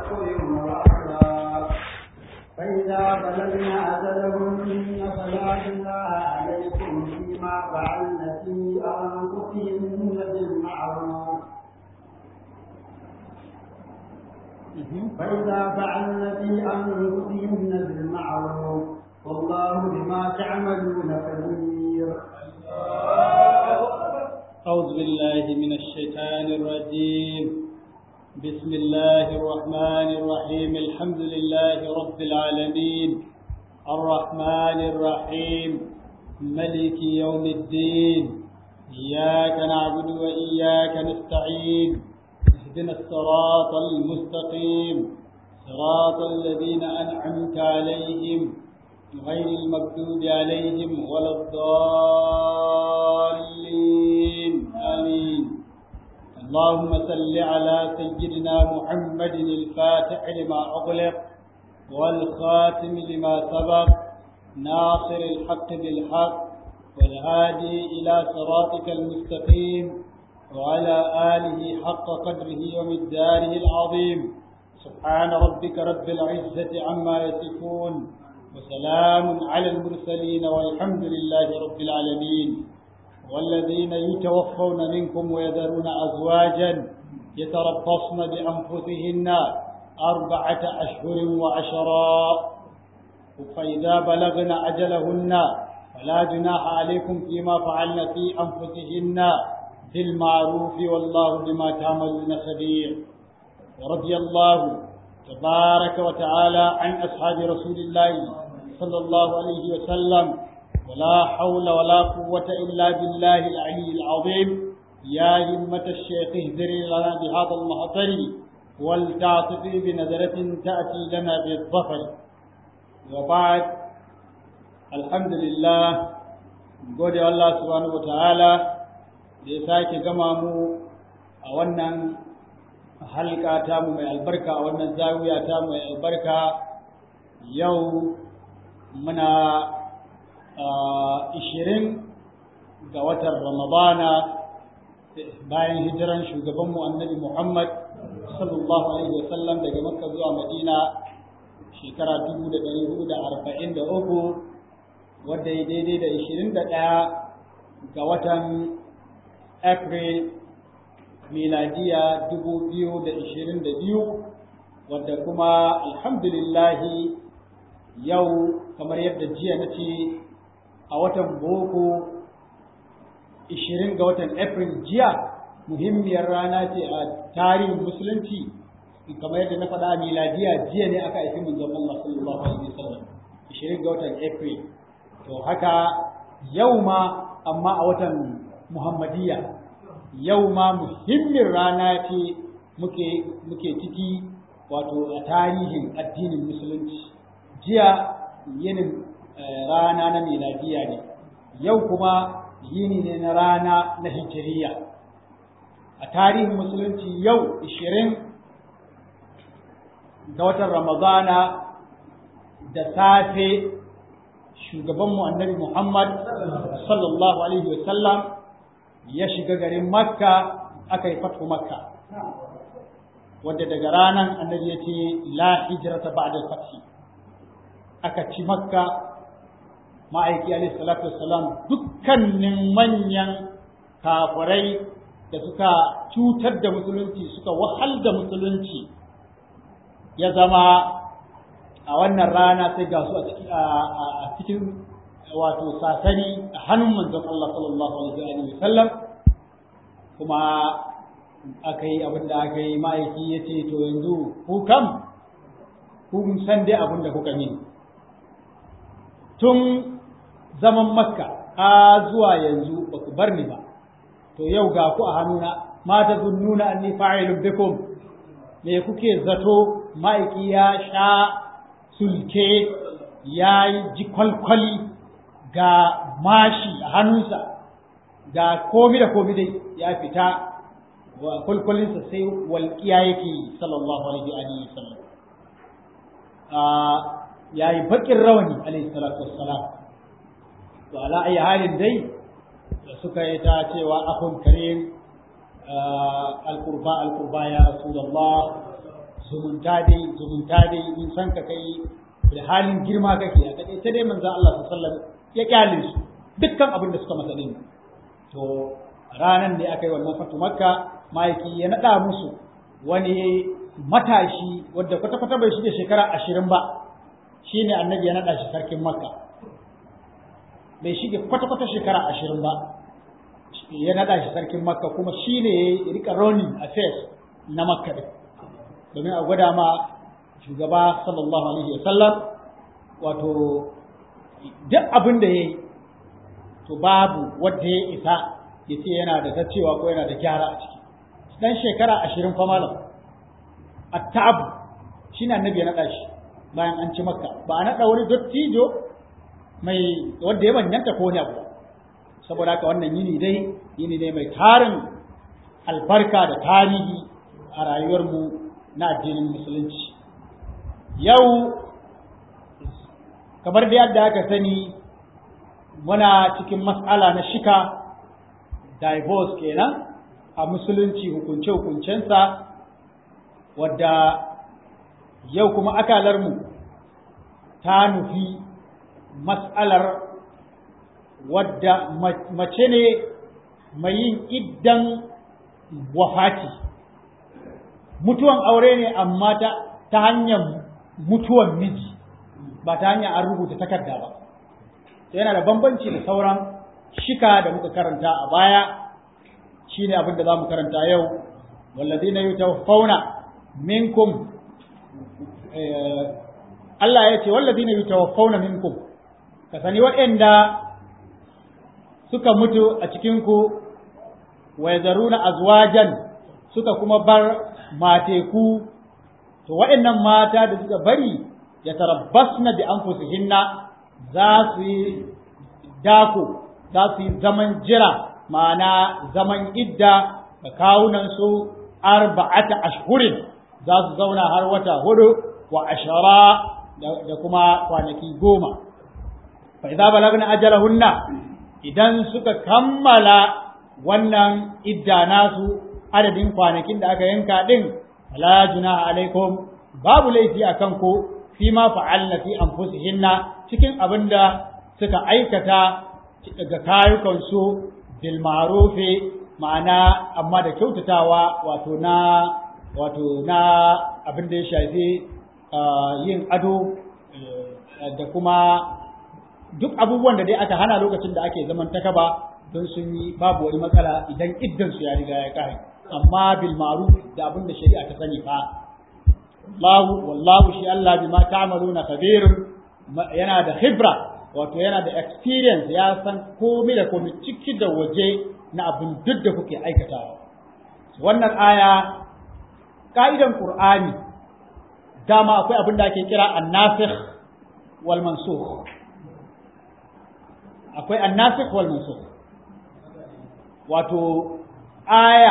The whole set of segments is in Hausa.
أشهر وعشرا فإذا بلغن أجلهن فلا جناح عليكم فيما فعلن في أنفسهن بالمعروف فإذا فعلن في أنفسهن بالمعروف والله بما تعملون خبير أعوذ بالله من الشيطان الرجيم بسم الله الرحمن الرحيم الحمد لله رب العالمين الرحمن الرحيم ملك يوم الدين إياك نعبد وإياك نستعين اهدنا الصراط المستقيم صراط الذين أنعمت عليهم غير المكتوب عليهم ولا الضالين آمين اللهم صل على سيدنا محمد الفاتح لما أغلق والخاتم لما سبق ناصر الحق بالحق والهادي إلى صراطك المستقيم وعلى آله حق قدره ومقداره العظيم سبحان ربك رب العزة عما يصفون وسلام على المرسلين والحمد لله رب العالمين والذين يتوفون منكم ويذرون أزواجا يتربصن بأنفسهن أربعة أشهر وعشرا فإذا بلغن أجلهن فلا جناح عليكم فيما فعلن في أنفسهن بالمعروف والله بما تعملون خبير ورضي الله تبارك وتعالى عن أصحاب رسول الله صلى الله عليه وسلم ولا حول ولا قوة إلا بالله العلي العظيم يا همة الشيخ اهدري لنا بهذا المحضر ولتعطفي بنظرة تأتي لنا بالظفر وبعد الحمد لله قول الله سبحانه وتعالى da ya sake gama mu a wannan halka tamu mai albarka a wannan zawiya tamu mai albarka yau muna ishirin ga watan ramadana bayan hijiran shugabanmu annabi muhammad sallallahu alaihi wasallam daga makka zuwa madina shekara dubu da ɗari hudu da arba'in da uku wadda ya daidai da ishirin da ɗaya ga watan april miladiya dubu biyu da ishirin da biyu wadda kuma alhamdulillahi yau kamar yadda jiya na ce a watan boko ishirin ga watan april jiya muhimmiyar rana ce a tarihin musulunci kamar yadda na faɗa miladiya jiya ne aka aiki manzon Allah sallallahu alaihi wasallam ishirin ga watan april to haka yau ma amma a watan muhammadiyya yau ma muhimmin rana ce muke muke ciki wato a tarihin addinin musulunci jiya yinin rana na miladiya ne yau kuma yini ne na rana na hijiriya a tarihin musulunci yau ishirin ga watan ramadana da safe shugabanmu annabi muhammad sallallahu alaihi wasallam ya shiga garin makka aka yi fatu makka wadda daga ranar annabi ya ce la hijrata ba'da fathi aka ci makka ma'aiki alaihi salatu wassalam dukkanin manyan kafirai da suka cutar da musulunci suka wahal da musulunci ya zama a wannan rana sai ga su a cikin wato sasani a hannun manzon Allah sallallahu alaihi wa sallam kuma aka yi abin da aka yi ma'aiki ya ce to yanzu ku kam kun san dai abin da kuka yi tun zaman makka a zuwa yanzu ba ku bar ni ba to yau ga ku a hannuna ma ta zunnuna anni fa'ilun bikum me kuke zato ma'aiki ya sha sulke ya yi ji kwalkwali ga mashi a hannunsa ga komi da komi dai ya fita wa kwalkwalinsa sai walƙiya yake sallallahu alaihi wa sallam ya yi baƙin rawani alaihi salatu wassalam to ala ayi halin dai da suka yi ta cewa akhun karim alqurba alqurba ya rasulullah zumunta dai zumunta dai in san ka kai da halin girma kake a take sai dai manzon Allah sallallahu alaihi wasallam ya kyale su dukkan abin da suka masa din to ranan ne aka yi wannan fatu makka maiki ya nada musu wani matashi wadda kwata-kwata bai shige shekara ashirin ba shine annabi ya nada shi sarkin makka bai shige kwata-kwata shekara ashirin ba ya nada shi sarkin makka kuma shine ya rika running affairs na makka din domin a gwada ma shugaba sallallahu alaihi wasallam wato duk abin da ya yi to babu wanda ya isa ya ce yana da ta cewa ko yana da gyara a ciki dan shekara ashirin fa malam at-ta'ab shine annabi ya naɗa shi bayan an ci makka ba a naɗa wani dottijo mai wanda ya manyanta ko wani abu saboda haka wannan yini dai yini ne mai tarin albarka da tarihi a rayuwarmu na addinin musulunci yau kamar da yadda aka sani muna cikin matsala na shika divorce kenan a musulunci hukunce-hukuncensa wadda yau kuma akalarmu ta nufi matsalar wadda mace ne mai yin iddan wafati mutuwan aure ne amma ta, ta hanyar mutuwan miji ba ta hanyar an rubuta takarda ba yana da bambanci da sauran shika da muka karanta a baya shine abin da za mu karanta yau walladina yutawaffawna minkum Allah ya ce walladina yutawaffawna minkum ka sani waɗanda suka mutu a cikin ku wa yazaruna azwajan suka kuma bar mateku to waɗannan mata da suka bari ya tarabbasna bi anfusihinna za su yi dako za su yi zaman jira ma'ana zaman idda da kawunansu arba'ata ashhurin za su zauna har wata hudu wa ashara da kuma kwanaki goma fa idza balagna ajalahunna idan suka kammala wannan idda nasu adadin kwanakin da aka yanka din la junaha alaikum babu laifi akan ku fima fa'alna fi anfusihinna cikin abinda suka aikata daga kayukansu bil ma'rufi ma'ana amma da kyautatawa wato na wato na abin da ya shafi yin ado da kuma duk abubuwan da dai aka hana lokacin da ake zaman takaba don sun yi babu wani matsala idan iddan su ya riga ya kare amma bil ma'ruf da abin da shari'a ta sani fa wallahu wallahu shi Allah bima ta'maluna khabir yana da khibra wato yana da experience ya san komai da komai ciki da waje na abin duk da kuke aikatawa wannan aya ka'idan qur'ani dama akwai abin da ake kira annasikh wal mansukh akwai annasikh wal mansukh wato aya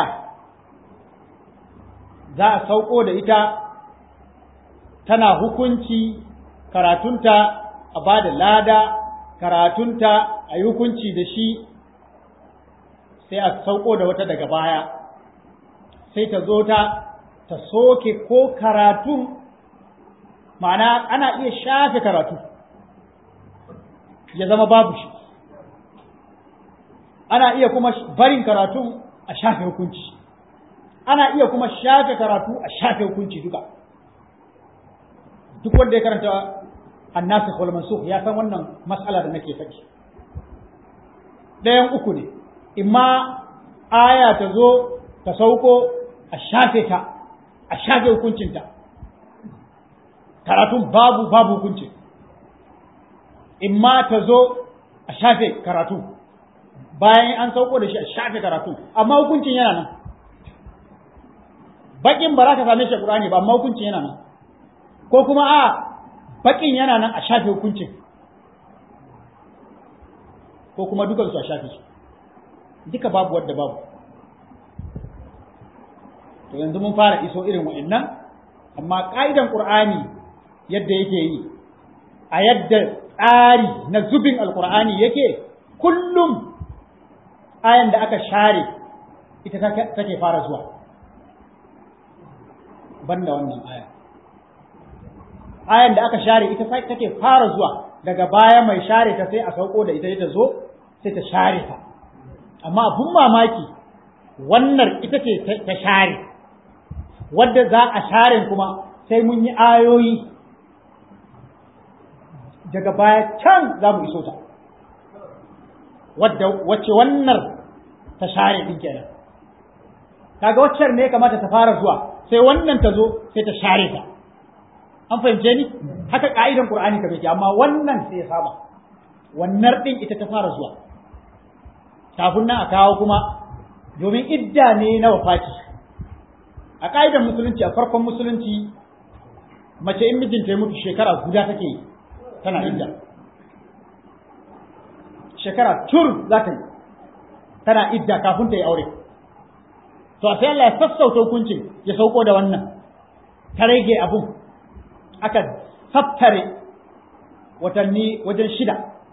za a sauko da ita tana hukunci karatunta a ba da lada karatunta a yi hukunci da shi sai a sauko da wata daga baya sai ta zo ta ta soke ko karatun ma'ana ana iya shafe karatu ya zama babu shi ana iya kuma barin karatun a shafe hukunci ana iya kuma shafe karatu a shafe hukunci duka duk wanda ya karanta annasikh wal mansukh ya san wannan mas'ala da nake faɗi ɗayan uku ne imma aya ta zo ta sauko a shafe ta a shafe hukuncinta karatun babu babu hukunci imma ta zo a shafe karatu bayan an sauko da shi a shafe karatu amma hukuncin yana nan bakin ba za ka same shi a Qur'ani ba amma hukuncin yana nan ko kuma a bakin yana nan a shafe hukuncin ko kuma dukansu a shafe su duka babu wadda babu to yanzu mun fara iso irin wa'annan amma ƙa'idan ƙur'ani yadda yake yi a yadda tsari na zubin alƙur'ani yake kullum ayan da aka share ita take fara zuwa banda wannan aya ayan da aka share ita sai take fara zuwa daga baya mai share ta sai a sauko da ita ita zo sai ta share ta amma abun mamaki wannan ita ce ta share wadda za a share kuma sai mun yi ayoyi daga baya can za mu iso ta wadda wacce wannan ta share din kenan kaga waccar ne kamata ta fara zuwa sai wannan ta zo sai ta share ta an fahimce ni haka ka'idan qur'ani ka yake amma wannan sai ya saba wannan din ita ta fara zuwa kafin nan a kawo kuma domin idda ne na wafati a ka'idan musulunci a farkon musulunci mace in mijinta ya mutu shekara guda take yi tana idda shekara tur za ta yi tana idda kafin ta yi aure to sai Allah ya sassauta hukuncin ya sauko da wannan ta rage abun aka tattare watanni wajen shida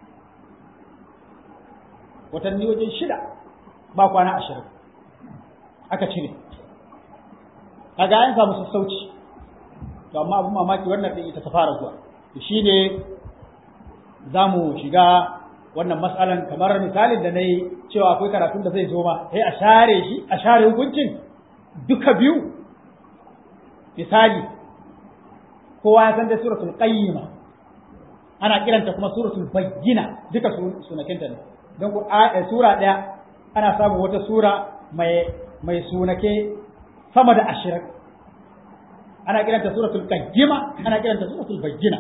watanni wajen shida ba kwana ashirin aka cire kaga an samu sassauci to amma abun mamaki wannan din ita ta fara zuwa to shine za mu shiga wannan matsalan kamar misalin da na yi cewa akwai karatun da zai zo ma sai a share shi a share hukuncin duka biyu misali kowa ya san da suratul qayyima ana kiranta kuma suratul bayyina duka sunakinta ne don sura daya ana samun wata sura mai mai sunake sama da ashirin ana kiranta suratul qayyima ana kiranta suratul bayyina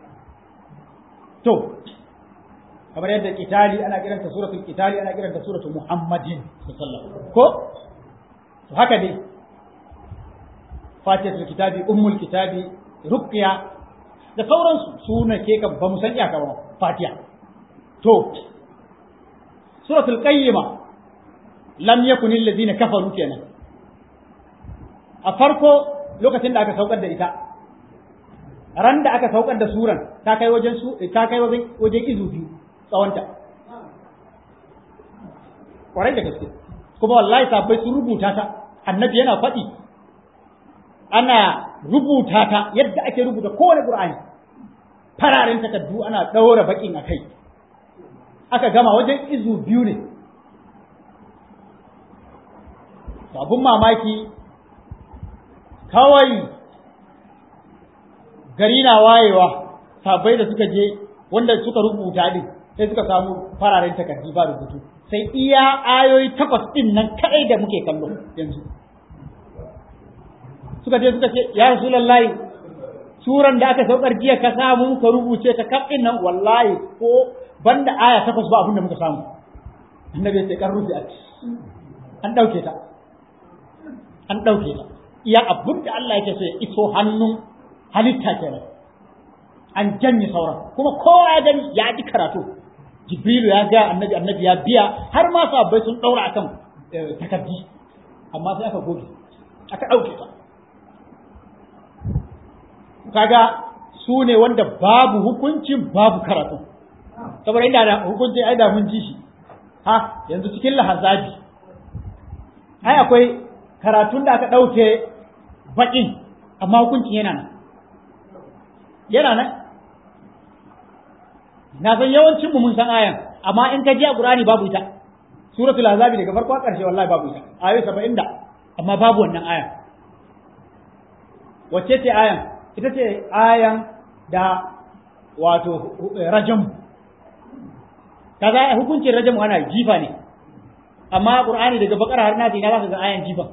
to kamar yadda kitali ana kiranta suratul kitali ana kiranta suratul muhammadin sallallahu ko to haka dai fatihatul kitabi ummul kitabi ruqya da sauransu suna ke kan ba mu san iyaka ba fatiha to suratul qayyima lam yakun alladhina kafaru kenan a farko lokacin da aka saukar da ita ran da aka saukar da suran ta kai wajen su ta kai wajen wajen izu biyu tsawonta kwarai da gaske kuma wallahi sabai sun rubuta ta annabi yana faɗi ana rubuta ta yadda ake rubuta kowane qur'ani fararen takardu ana ɗaura baƙin a kai aka gama wajen izu biyu ne abun mamaki kawai gari na wayewa sabai da suka je wanda suka rubuta din sai suka samu fararen takardi ba rubutu sai iya ayoyi takwas din nan kadai da muke kallo yanzu suka je suka ce ya rasulullahi suran da aka saukar jiya ka samu muka rubuce ta kaf din nan wallahi ko banda aya takwas ba abin da muka samu annabi ya ce kan rufi an dauke ta an dauke ta iya abin da Allah yake so ya iso hannun halitta kenan an janye sauran kuma kowa ya gani ya ji karatu jibrilu ya ga annabi annabi ya biya har ma sahabbai sun daura akan takardi amma sai aka goge aka dauke ta kaga su ne wanda babu hukuncin babu karatu saboda inda da hukunci ai da mun ji shi ha yanzu cikin lahazabi ai akwai karatun da aka dauke bakin amma hukuncin yana nan yana nan na san yawancin mu mun san ayan amma in ka ji a Qur'ani babu ita suratul azabi daga farko karshe wallahi babu ita ayoyi 70 da amma babu wannan ayan wacce ce ayan ita ce ayan da wato rajam kaza hukuncin rajam ana jifa ne amma Qur'ani daga bakara har nasi ina za ka ga ayan jifa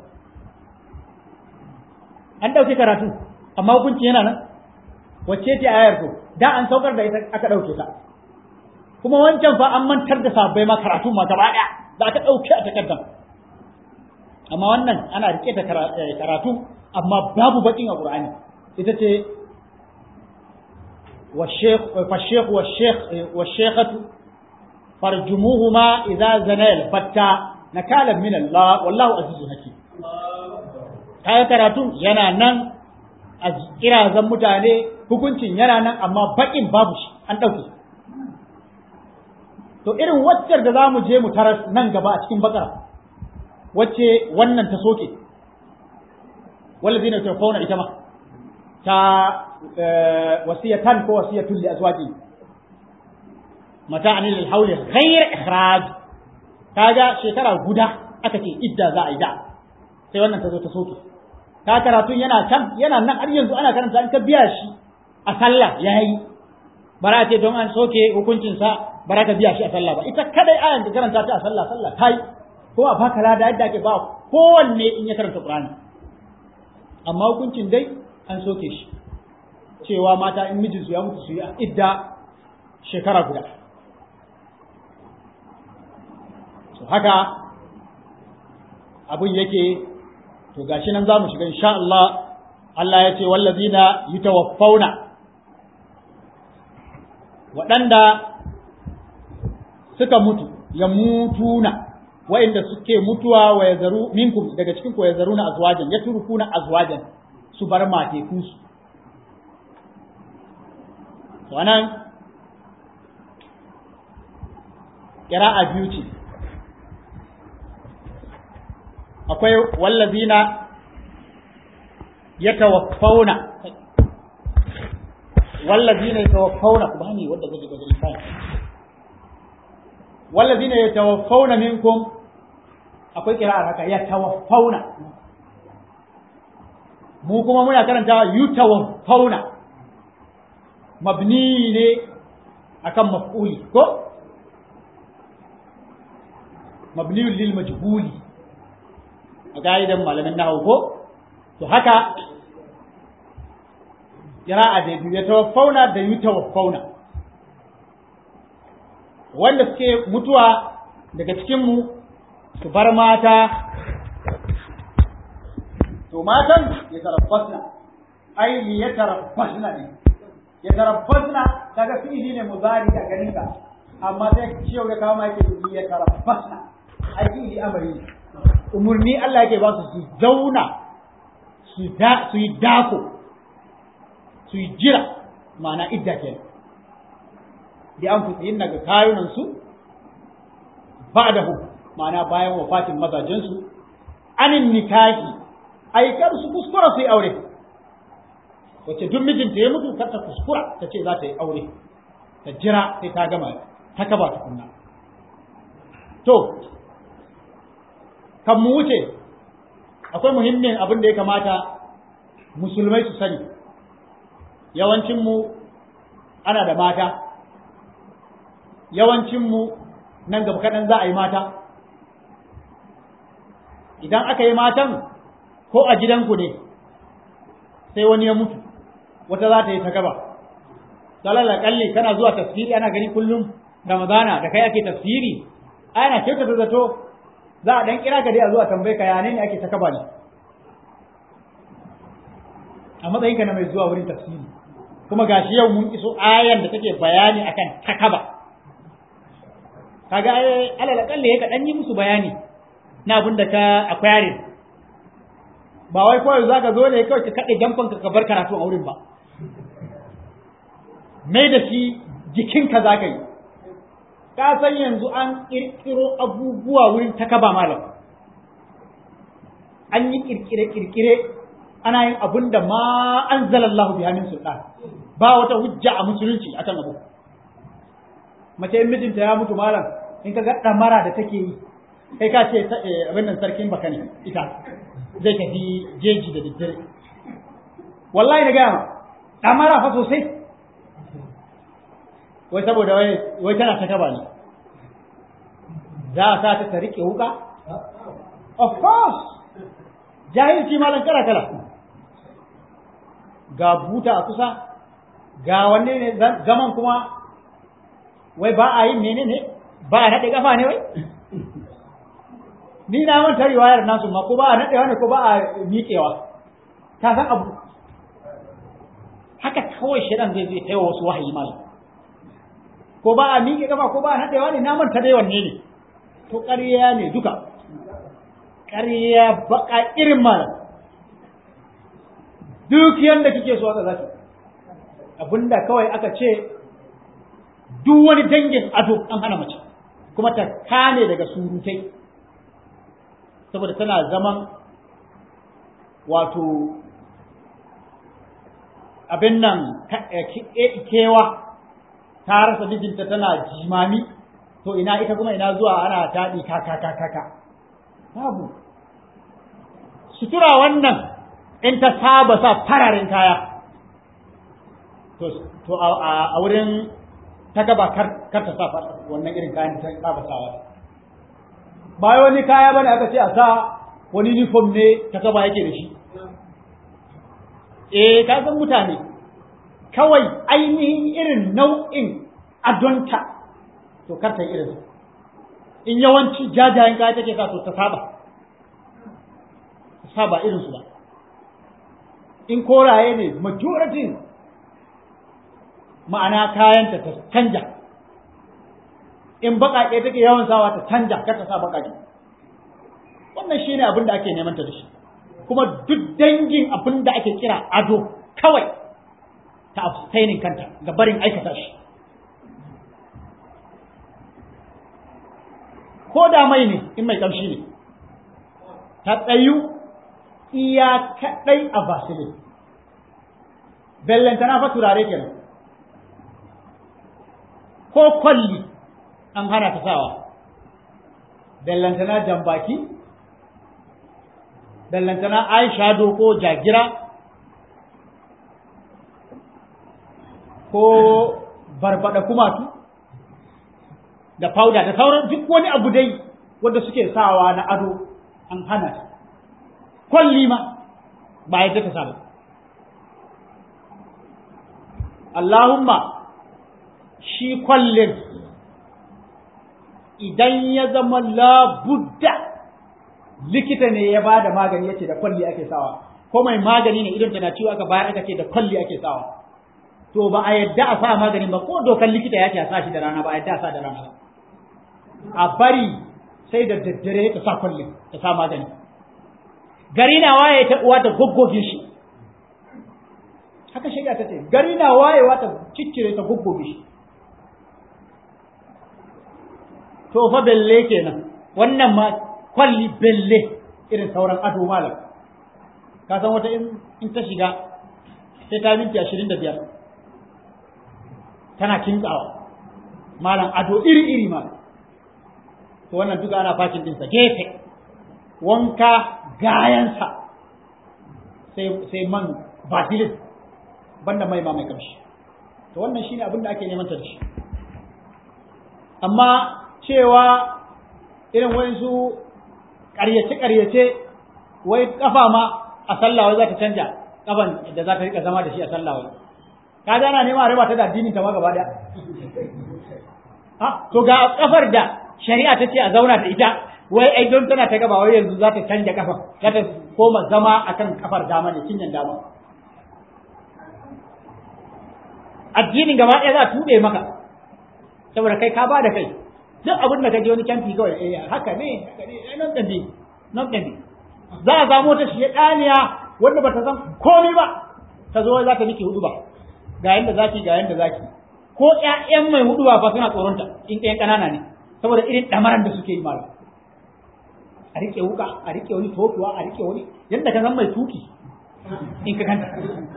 an dauke karatu amma hukunci yana nan wacce ce ayar ko da an saukar da ita aka dauke ta kuma wancan fa an mantar da sabbai ma karatu ma gaba daya da aka dauke a takardar amma wannan ana rike da karatu amma babu bakin a qur'ani ita ce والشيخ فالشيخ والشيخ والشيخة فرجموهما إذا زنا الفتى نكالا من الله والله عزيز حكيم kayan karatun yana nan a kirazan mutane hukuncin yana nan amma bakin babu shi an ɗauke to irin waccar da za mu je mu taras nan gaba a cikin bakara wacce wannan ta soke wallazina yatawaffawna ita ma ta wasiyatan ko wasiyatun li azwaji mata'an lil hawli ghayr ikhraj kaga shekara guda aka ce idda za a yi da sai wannan ta zo ta soke ka karatun yana can yana nan har yanzu ana karanta an ka biya shi a sallah yayi bara ce don an soke hukuncin sa bara ka biya shi a sallah ba ita kadai ayan da karanta ta a sallah sallah tai ko a baka lada yadda ake ba kowanne in ya karanta Qur'ani amma hukuncin dai an soke shi cewa mata in mijinsu ya mutu su yi idda shekara guda so haka abin yake to gashi nan za mu shiga insha Allah Allah ya ce wallazina yutawaffauna waɗanda suka mutu ya mutuna wa'inda suke mutuwa wa ya zaru minkum daga cikin ku ya zaru na azwajan ya turkuna azwajan su bar matekunsu to anan ƙira'a biyu ce akwai wallazina ya tawaffauna wallazina ya tawaffauna ku bani wanda zai ga lissafi wallazina ya tawaffauna minkum akwai ƙira'ar haka ya tawaffauna mu kuma muna karanta yutawaffauna mabni ne akan maf'uli ko mabni lil majhuli a ga'idan malamin nahawu ko to haka qira'a da biyu ya tawaffauna da yutawaffauna wanda suke mutuwa daga cikin mu su bar mata to matan ya tarabbasna ai li ya tarabbasna ne ya tarabbasna kaga fi'ili ne muzari a ganin ka amma sai ciwo da kama yake li ya tarabbasna ai fi'ili amari umurni Allah yake ba su su zauna su da su yi dako su yi jira ma'ana idda kenan bi an fi daga kayunan su ba'dahu ma'ana bayan wafatin mazajen su anin nikahi ai kar su kuskura su yi aure wacce duk mijinta ya mutu kar ta kuskura ta ce za ta yi aure ta jira sai ta gama ta kaba tukunna to kan mu wuce akwai muhimmin abin da ya kamata musulmai su sani yawancinmu ana da mata yawancinmu nan gaba kaɗan za a yi mata idan aka yi matan ko a gidanku ne sai wani ya mutu wata za ta yi ta gaba dalala kalli kana zuwa tafsiri ana gani kullum ramadana da kai ake tafsiri ana kyautata zato za a dan kira ka dai a zuwa tambaye ka yane ne ake ta kaba ne a matsayin ka na mai zuwa wurin tafsiri kuma gashi yau mun iso ayan da take bayani akan takaba kaga alal kalle ka dan yi musu bayani na abin da ka aquarium ba wai kawai zaka zo ne kawai ka kade jamfan ka bar karatu a wurin ba mai da shi jikinka zaka yi ka san yanzu an kirkiro abubuwa wurin takaba malam an yi kirkire-kirkire ana yin abun da ma an zalallahu bi hannun sultan ba wata hujja a musulunci akan abu mace in mijinta ya mutu malam in ka ga damara da take yi kai ka ce abin nan sarkin baka ne ita zai tafi jeji da daddare wallahi na gaya ma damara fa sosai wai saboda wai tana ta kaba ne za a sa ta ta rike wuka of course jahilci malam kala kala ga buta a kusa ga wanne ne zaman kuma wai ba a yi mene ne ba a naɗe kafa ne wai ni na manta riwayar nasu ma ko ba a naɗewa ne ko ba a miƙewa ta san abu haka kawai shaidan zai zai taiwa wasu wahayi malam ko ba a miƙe kafa ko ba a naɗewa ne na manta dai wanne ne to ƙarya ne duka ƙarya baƙa irin malam duk yanda kike so haka zaki abinda kawai aka ce duk wani dangin ado an hana mace kuma ta kame daga surutai saboda tana zaman wato abin nan kewa ta rasa mijinta tana jimami to ina ita kuma ina zuwa ana taɗi kaka kaka babu sutura wannan in ta saba sa fararen kaya to a wurin ta gaba kar ta sa wannan irin kayan ta saba sawa ba wani kaya bane aka ce a sa wani uniform ne ta gaba yake da shi eh ka san mutane kawai ainihin irin nau'in adonta to kar ta irin in yawanci jajayen kaya take sa to ta saba ta saba irin su ba in koraye ne majority ma'ana kayanta ta canja in baƙaƙe take yawan sawa ta canja kar ta sa baƙaƙe wannan shine abin da ake neman ta da shi kuma duk dangin abin da ake kira ado kawai ta abstaining kanta ga barin aikata shi ko da mai ne in mai kamshi ne ta tsayu iya kaɗai a basilin bellantana fa turare kenan ko kwalli an hana ta sawa bellantana jambaki bellantana eyeshadow ko jagira ko barbada kumatu da powder da sauran duk wani abu dai wanda suke sawa na ado an hana ta kwalli ma ba yadda ta saba Allahumma shi kwallin idan ya zama labudda likita ne ya ba da magani ya ce da kwalli ake sawa ko mai magani ne idan tana ciwo aka bayar aka ce da kwalli ake sawa to ba a yadda a sa magani ba ko dokan likita ya ce a sa shi da rana ba a yadda a sa da rana ba a bari sai da daddare ta sa kwalli ta sa magani gari na waye ta uwa ta goggoge shi haka shari'a ta ce gari na wayewa ta ciccire ta goggoge shi to fa belle kenan wannan ma kwalli belle irin sauran ado malam ka san wata in ta shiga sai ta minti ashirin da biyar tana kintsawa malam ado iri iri malam to wannan duka ana fakin dinsa gefe wanka gayansa sai sai man basilin banda mai ma mai kamshi to wannan shine abin da ake neman ta da shi amma cewa irin wayansu ƙaryace-ƙaryace wai kafa ma a sallah wai za ta canja kafan da za ta rika zama da shi a sallah wai ka gana nema a raba ta da addinin ta ma gaba daya ha to ga kafar da shari'a ta ce a zauna da ita wai ai don tana ta gaba wai yanzu za ta canja kafar za ta koma zama akan kafar dama ne cinyan dama addinin gaba ɗaya za a tuɓe maka saboda kai ka ba da kai duk abin da ka je wani canfi kawai eh haka ne haka ne eh nan dande nan dande za a samu ta shi daniya wanda bata san komai ba ta zo za ta miki hudu ba ga yanda zaki ga yanda zaki ko ƴaƴan mai hudu ba fa suna tsoronta in ɗayan ƙanana ne saboda irin ɗamaran da suke yi malam a rike wuka a rike wani tofuwa a rike wani yadda ka san mai tuki in ka kanta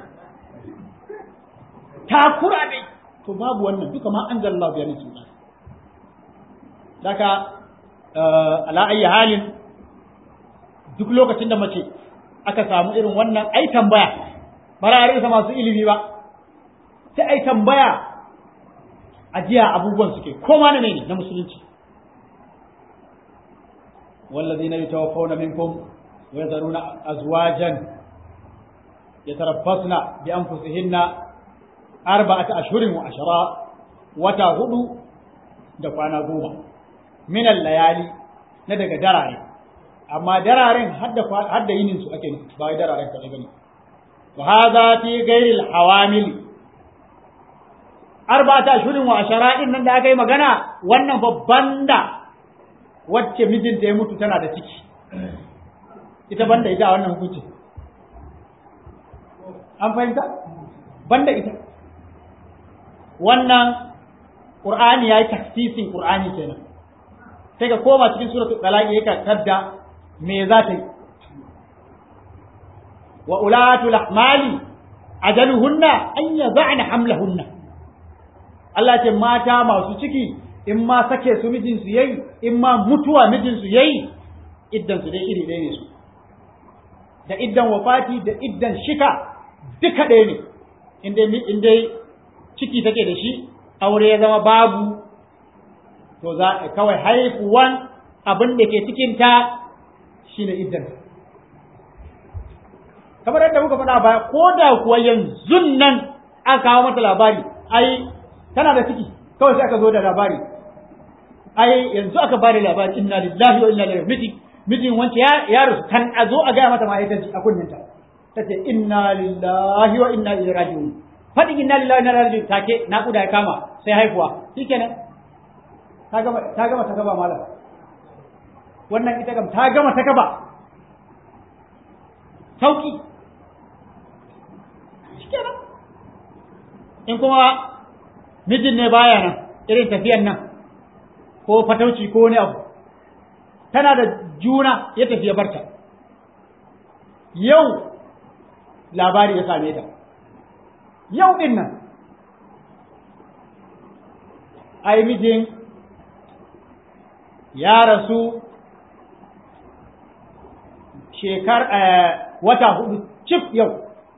takura dai to babu wannan duka ma an zalla biya ne suna daga ala ayi halin duk lokacin da mace aka samu irin wannan ai tambaya bara a masu ilimi ba sai ai tambaya a jiya abubuwan suke koma na ne na musulunci والذين يتوفون منكم ويذرون أزواجا يتربصن بأنفسهن أربعة أشهر وعشرة وتهدو دفعنا قوما من الليالي ندق دراري أما درارين حد حد ينسوا أكيد باي درارين كذا وهذا في غير الحوامل أربعة أشهر وعشرة إن da aka yi magana wannan babban da wacce mijinta ya mutu tana da ciki ita banda ita a wannan hukunci an fahimta banda ita wannan qur'ani yayi taksisin qur'ani kenan sai ka koma cikin suratul talaq yake tadda me za ta yi wa ulatul ahmali ajaluhunna an yad'ana hamlahunna Allah ce mata masu ciki in ma sake su mijin su yayi in ma mutuwa mijin su yayi iddan su dai iri ɗaya ne su da iddan wafati da iddan shika duka ɗaya ne in dai ciki take da shi aure ya zama babu to za kawai haifuwan abin da ke cikinta shine iddan kamar yadda muka faɗa baya ko da kuwa yanzu nan aka kawo mata labari ai tana da ciki kawai sai aka zo da labari ai yanzu aka bada labari inna lillahi wa inna ilaihi miji mijin wance ya ya rasu kan a zo a gaya mata ma ita a kunninta tace inna lillahi wa inna ilaihi raji'un fadin inna lillahi wa inna ilaihi raji'un take naƙuda ya kama sai haihuwa shikenan ta gama ta gama ta gaba malam wannan ita kam ta gama ta gaba sauki shikenan in kuma mijin ne baya nan irin tafiyan nan ko fatauci ko wani abu tana da juna ya tafi ya barta yau labari ya same ta yau din nan ai mijin ya rasu shekar wata hudu cif yau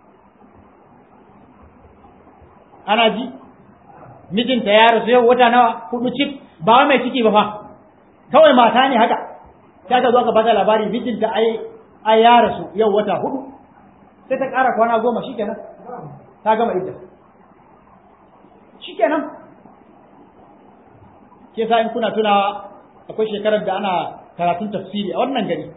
ana ji mijinta ya rasu yau wata nawa hudu cif ba mai ciki ba fa kawai mata ne haka ta ka zo ka bata labari mijinta ai ai ya rasu yau wata hudu sai ta ƙara kwana goma shikenan ta gama idda shikenan ke sa in kuna tunawa akwai shekarar da ana karatun tafsiri a wannan gari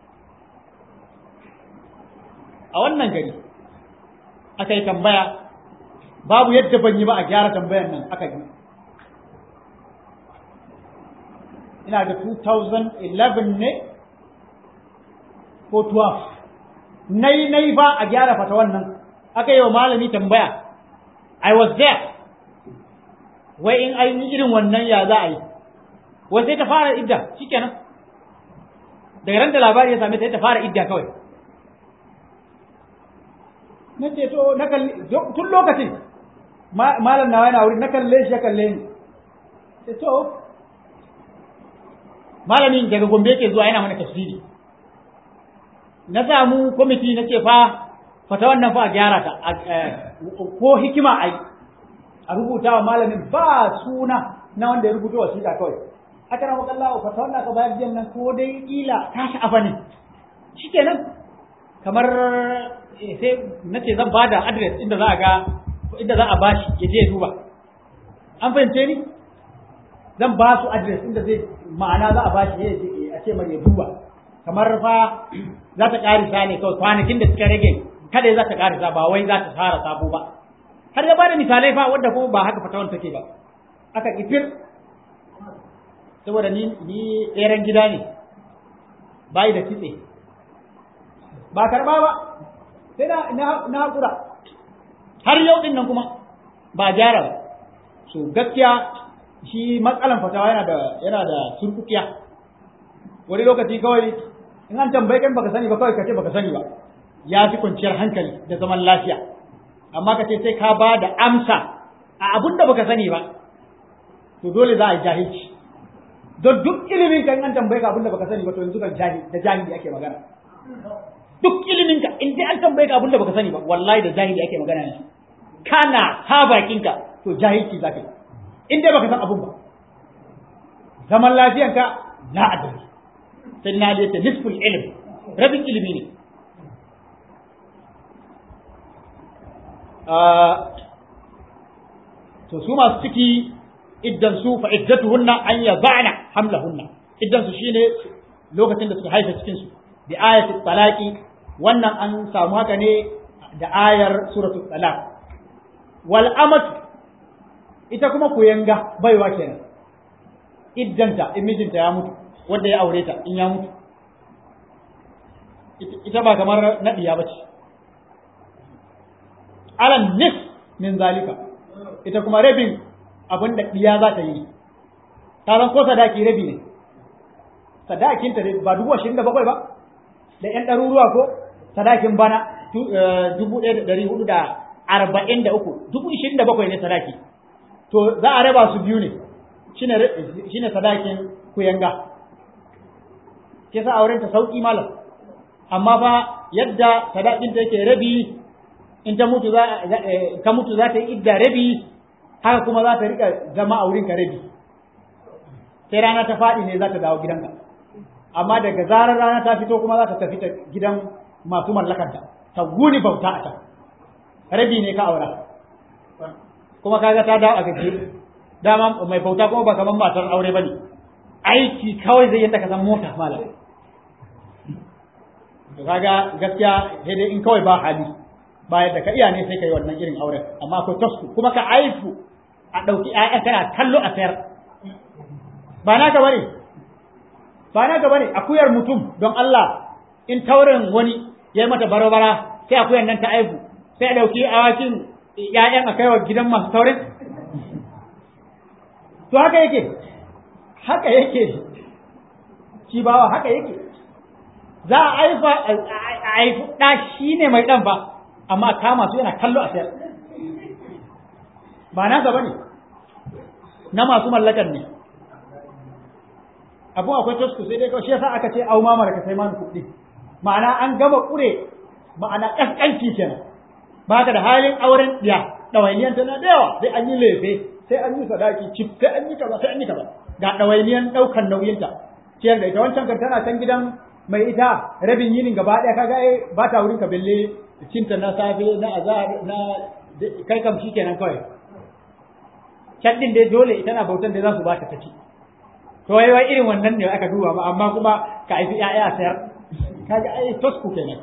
a wannan gari aka yi tambaya babu yadda ban yi ba a gyara tambayar nan aka yi ina da 2011 ne ko 12 nai nai ba a gyara fata wannan aka yi wa malami tambaya I was there wai in an yi irin wannan ya za a yi wai sai ta fara idda shikenan daga ran da labari ya same ta ta fara idda kawai na ce to na kalli tun lokacin malam nawa yana wuri na kalle shi ya kalle ni ce to malamin daga gombe yake zuwa yana mana tafsiri na samu kwamiti na ce fa fata wannan fa a gyara ta ko hikima ai a rubuta wa malamin ba suna na wanda ya rubuta wasiƙa kawai aka na makalla fata wannan ka bayar jiyan nan ko dai kila ta sha'afa ne shikenan kamar sai na ce zan bada adres inda za a ga inda za a bashi ya je ya duba an fahimce ni zan ba su adres inda zai ma'ana za a bashi ya je a ce mai ya duba kamar fa za ta karisa ne kawai kwanakin da suka rage kada za ta karisa ba wai za ta fara sabo ba har ya bada misalai fa wanda kuma ba haka fatawan take ba aka kifir saboda ni ni tseren gida ne bai da kitse ba karba ba sai na na hakura har yau din nan kuma ba gyara ba so gaskiya shi matsalan fatawa yana da yana da surkukiya wani lokaci kawai in an tambaye kan baka sani ba kawai ka ce baka sani ba ya fi kwanciyar hankali da zaman lafiya amma ka ce sai ka ba da amsa a abun da baka sani ba to dole za a yi jahilci don duk ilimin ka in an tambaye ka abun da baka sani ba to yanzu kan jahil da jahili ake magana duk ilimin ka in dai an tambaye ka abun da baka sani ba wallahi da jahili ake magana ne kana ha bakin ka to jahilci zaka yi in dai baka san abun ba zaman lafiyanka la adri sai na da nisful ilm rabin ilimi ne to su masu ciki iddan su fa iddatuhunna an yad'na hamlahunna iddan su shine lokacin da suka haifa cikin su bi ayati talaqi wannan an samu haka ne da ayar suratul talaq wal amatu ita kuma kuyanga baiwa kenan iddanta in mijinta ya mutu wanda ya aure ta in ya mutu ita ba kamar naɗiya ba ce alan nis min zalika ita kuma rabin abin da ɗiya za ta yi ta zan ko sadaki rabi ne sadakinta ba dubu ashirin da bakwai ba da ƴan ɗaruruwa ko sadakin bana dubu ɗaya da ɗari hudu da arba'in da uku dubu ishirin da bakwai ne sadaki to za a raba su biyu ne shine sadakin kuyanga ke sa auren ta sauki malam amma fa yadda sadakin ta yake rabi in ta mutu za ka mutu za ta yi idda rabi haka kuma za ta rika zama a wurin ka rabi sai rana ta faɗi ne za ta dawo gidanka amma daga zarar rana ta fito kuma za ta tafi ta gidan masu mallakanta ta guni bauta a can rabi ne ka aura kuma kaga ta dawo a gaje dama mai bauta kuma ba kamar matar aure bane aiki kawai zai yadda ka san mota malam to kaga gaskiya sai dai in kawai ba hali ba yadda ka iya ne sai kai wannan irin auren amma akwai tasku kuma ka aifu a ɗauki ƴaƴa kana kallo a sayar ba naka bane ba naka bane akuyar mutum don Allah in taurin wani ya mata barabara sai akuyar nan ta aifu sai a ɗauki awakin ƴaƴan a kaiwa gidan masu taurin to haka yake haka yake shi bawa haka yake za a aifa a aifi ɗa shi ne mai ɗan ba amma kama su yana kallo a sayar ba nasa ba ne na masu mallakan ne abun akwai tasku sai dai kawai shi yasa aka ce au mamar ka sai mani kuɗi ma'ana an gama ƙure ma'ana ƙasƙanci kenan ba ka da halin auren ɗiya ɗawainiyan tana da yawa sai an yi lefe sai an yi sadaki cif sai an yi kaza sai an yi kaza ga ɗawainiyan ɗaukan nauyinta ciyar da ita wancan kan tana can gidan mai ita rabin yinin gaba ɗaya kaga ai ba ta wurin ka belle cinta na safe na azhar na kai kam shikenan kawai can din dai dole ita na bautan da za su ba ta tafi to wai wai irin wannan ne aka duba ba amma kuma ka aifi ƴaƴa sayar kaga ai tosku kenan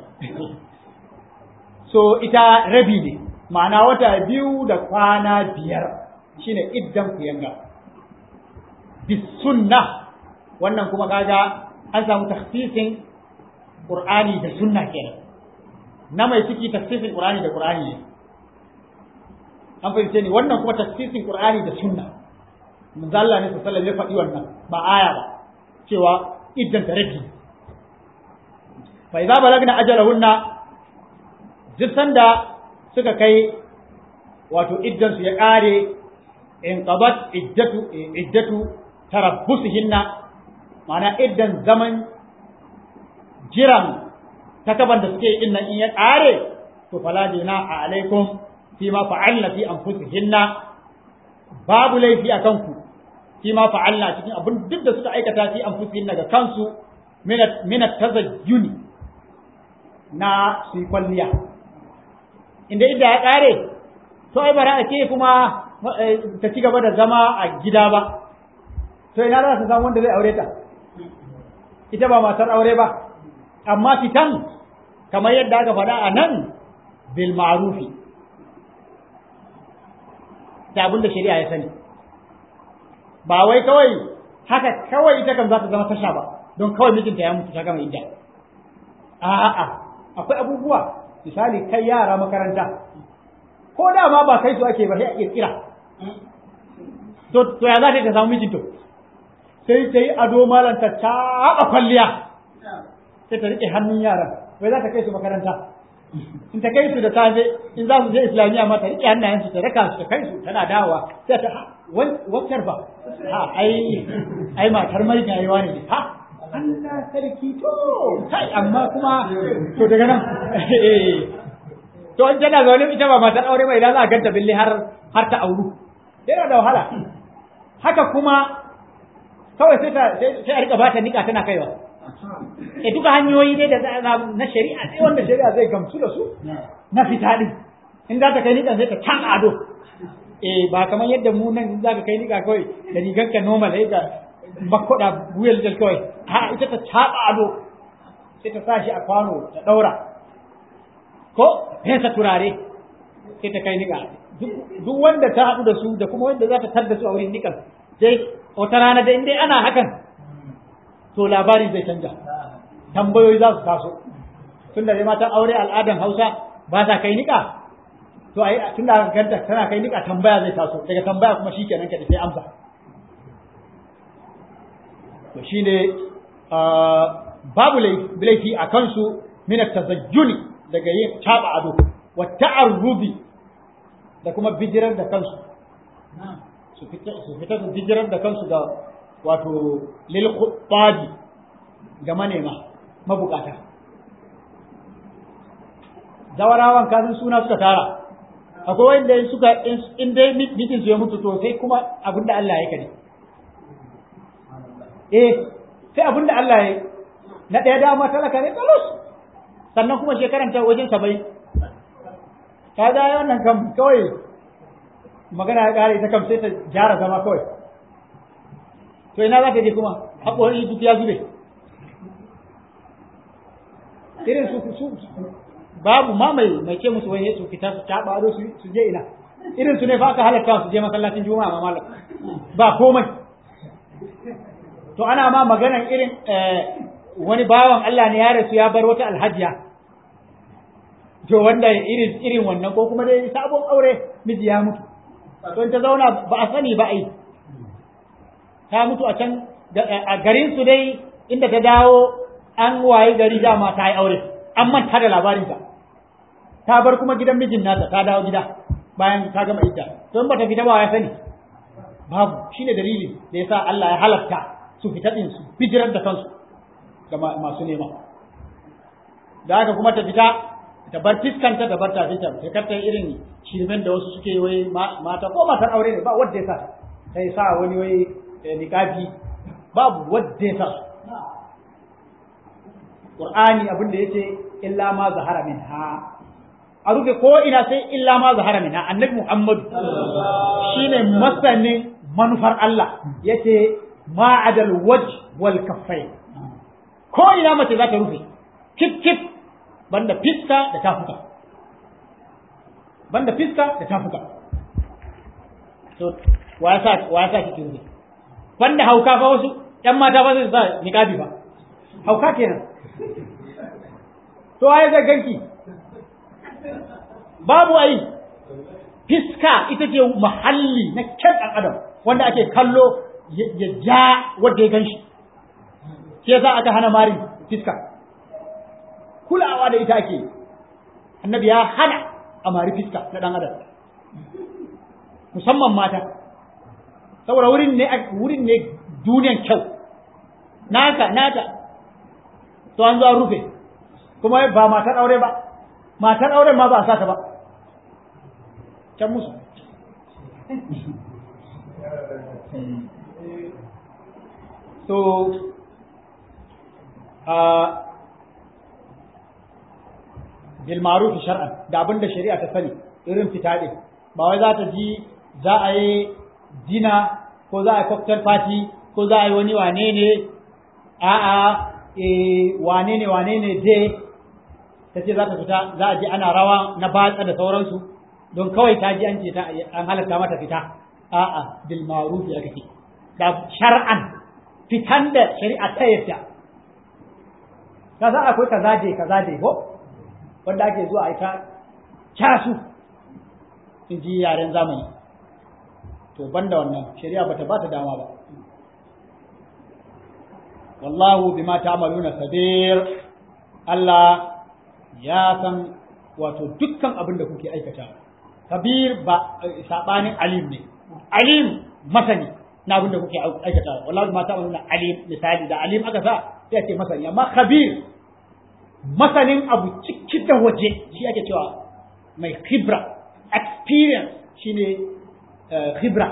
so ita rabi ne ma'ana wata biyu da kwana biyar shine iddan ku yanga bis sunna wannan kuma kaga an samu takhsisin qur'ani da sunna kenan na mai ciki takhsisin qur'ani da qur'ani ne an fahimce ni wannan kuma takhsisin qur'ani da sunna manzo Allah ne sallallahu alaihi wasallam ya faɗi wannan ba aya ba cewa iddan ta rabi fa idza balagna ajalahunna duk sanda suka kai wato iddan su ya kare in qabat iddatu iddatu tarabbusihinna ma'ana iddan zaman jiran takaban da suke yin nan in ya kare to fala jina alaikum fi ma fa'alna fi anfusihinna babu laifi a kanku fi ma fa'alna cikin abin duk da suka aikata fi anfusihinna ga kansu min tazajjuni na su kwalliya inda idda ya kare to ai bara a ce kuma ta ci gaba da zama a gida ba to ina za ta samu wanda zai aure ta ita ba matar aure ba amma fitan kamar yadda aka faɗa a nan bil ma'rufi da abin da shari'a ya sani ba wai kawai haka kawai ita kan za ta zama tasha ba don kawai mijinta ya mutu ta gama idda a'a akwai abubuwa misali kai yara makaranta ko da ma ba kai su ake ba sai a kirkira to to ya za ta samu mijinta sai ta yi ado malam ta caɓa kwalliya sai ta riƙe hannun yaran wai za ta kai su makaranta in ta kai su da safe in za su je islamiyya ma ta riƙe hannayensu ta raka su ta kai su tana dawowa sai ta wancan ba ha ai ai matar mai gayewa ne ha Allah sarki to kai amma kuma to daga nan to in tana zaune ita ba matar aure ba idan za a ganta bille har har ta auru yana da wahala haka kuma kawai sai ta sai a rika bata nika tana kaiwa e duka hanyoyi ne da na shari'a sai wanda shari'a zai gamsu da su na fita din in za ta kai nika sai ta can ado eh ba kamar yadda mu nan za ka kai nika kawai da rigar ka normal sai ka bakkoda buyel del kawai ha ita ta caba ado sai ta sa shi a kwano ta daura ko fesa turare sai ta kai nika duk wanda ta haɗu da su da kuma wanda za ta tar da su a wurin nikan sai wata rana da inda ana hakan to labari zai canja tambayoyi za su taso tun da matan aure al'adan hausa ba sa kai nika to ai tun da aka ganta tana kai nika tambaya zai taso daga tambaya kuma shikenan ka sai amsa to shine babu laifi a kansu min tazajjuni daga yin taba ado wa ta'arrubi da kuma bijirar da kansu su fita su fita su bijirar da kansu ga wato lil khutabi ga manema mabukata zawarawan kasan suna suka tara akwai wanda suka in dai mijin su ya mutu to sai kuma abinda Allah ya kare eh sai abinda Allah ya na ɗaya dama talaka ne talus sannan kuma shekaran ta wajen sabai ka ga wannan kam kawai magana ya kare ta kam sai ta gyara zama kawai to ina za ta je kuma haƙorin duk ya zube irin su su babu ma mai mai ce musu wai su fita su taɓa ado su je ina irin su ne fa aka halatta su je masallacin juma'a ma malam ba komai to ana ma maganan irin wani bawan Allah ne ya rasu ya bar wata alhajiya to wanda irin irin wannan ko kuma dai sabon aure miji ya mutu to ta zauna ba a sani ba ai ta mutu a can a garin su dai inda ta dawo an waye gari dama ta yi aure an manta da labarinta ta bar kuma gidan mijin nata ta dawo gida bayan ta gama idda don ba ta fita ba ya sani babu shine dalili da yasa Allah ya halatta su fita din su bijirar da kansu ga masu nema da haka kuma ta fita ta bar fiskanta da bar ta fita ta karta irin shirmen da wasu suke wai mata ko matar aure ne ba wanda ya sa sai sa wani wai niqabi babu wanda ya sa Qur'ani abin da yace illa ma zahara minha a rufe ko ina sai illa ma zahara minha annabi Muhammad shine masanin manufar Allah yace ma adal waj wal kaffai ko ina mace za ta rufe kif kif banda fiska da tafuka banda fiska da tafuka to wa sa wa sa kike rufe banda hauka fa wasu ƴan mata ba su sa niqabi ba hauka kenan to ai ga ganki babu ai fiska ita ce mahalli na kyan ɗan adam wanda ake kallo ya ja wanda ya gan shi ke za aka hana mari fiska kulawa da ita ake annabi ya hana a mari fiska na ɗan adam musamman mata saboda wurin ne wurin ne duniyan kyau naka naka to an zo an rufe kuma ba matar aure ba matar aure ma ba a sata ba can musu so uh, bil ma'ruf shar'an da abinda shari'a ta sani irin fita din ba wai za ta ji za a yi dina ko za a yi cocktail party ko za a yi wani wane ne a'a eh wane ne wane ne dai ta ce za ta fita za a ji ana rawa na batsa da sauransu don kawai ta ji an ce ta an halatta mata fita a'a bil ma'ruf aka ce da shar'an fitan da shari'a ta yadda ka san akwai kaza dai kaza dai ko wanda ake zuwa a ita casu in ji yaren zamani to banda wannan shari'a bata ba ta dama ba wallahu bima ta'maluna sabir Allah ya san wato dukkan abin da kuke aikata kabir ba sabanin alim ne alim masani na abin da kuke aikata wallahi ma ta'maluna alim misali da alim aka sa sai ce masani amma khabir masanin abu ciki da waje shi ake cewa mai khibra experience shine khibra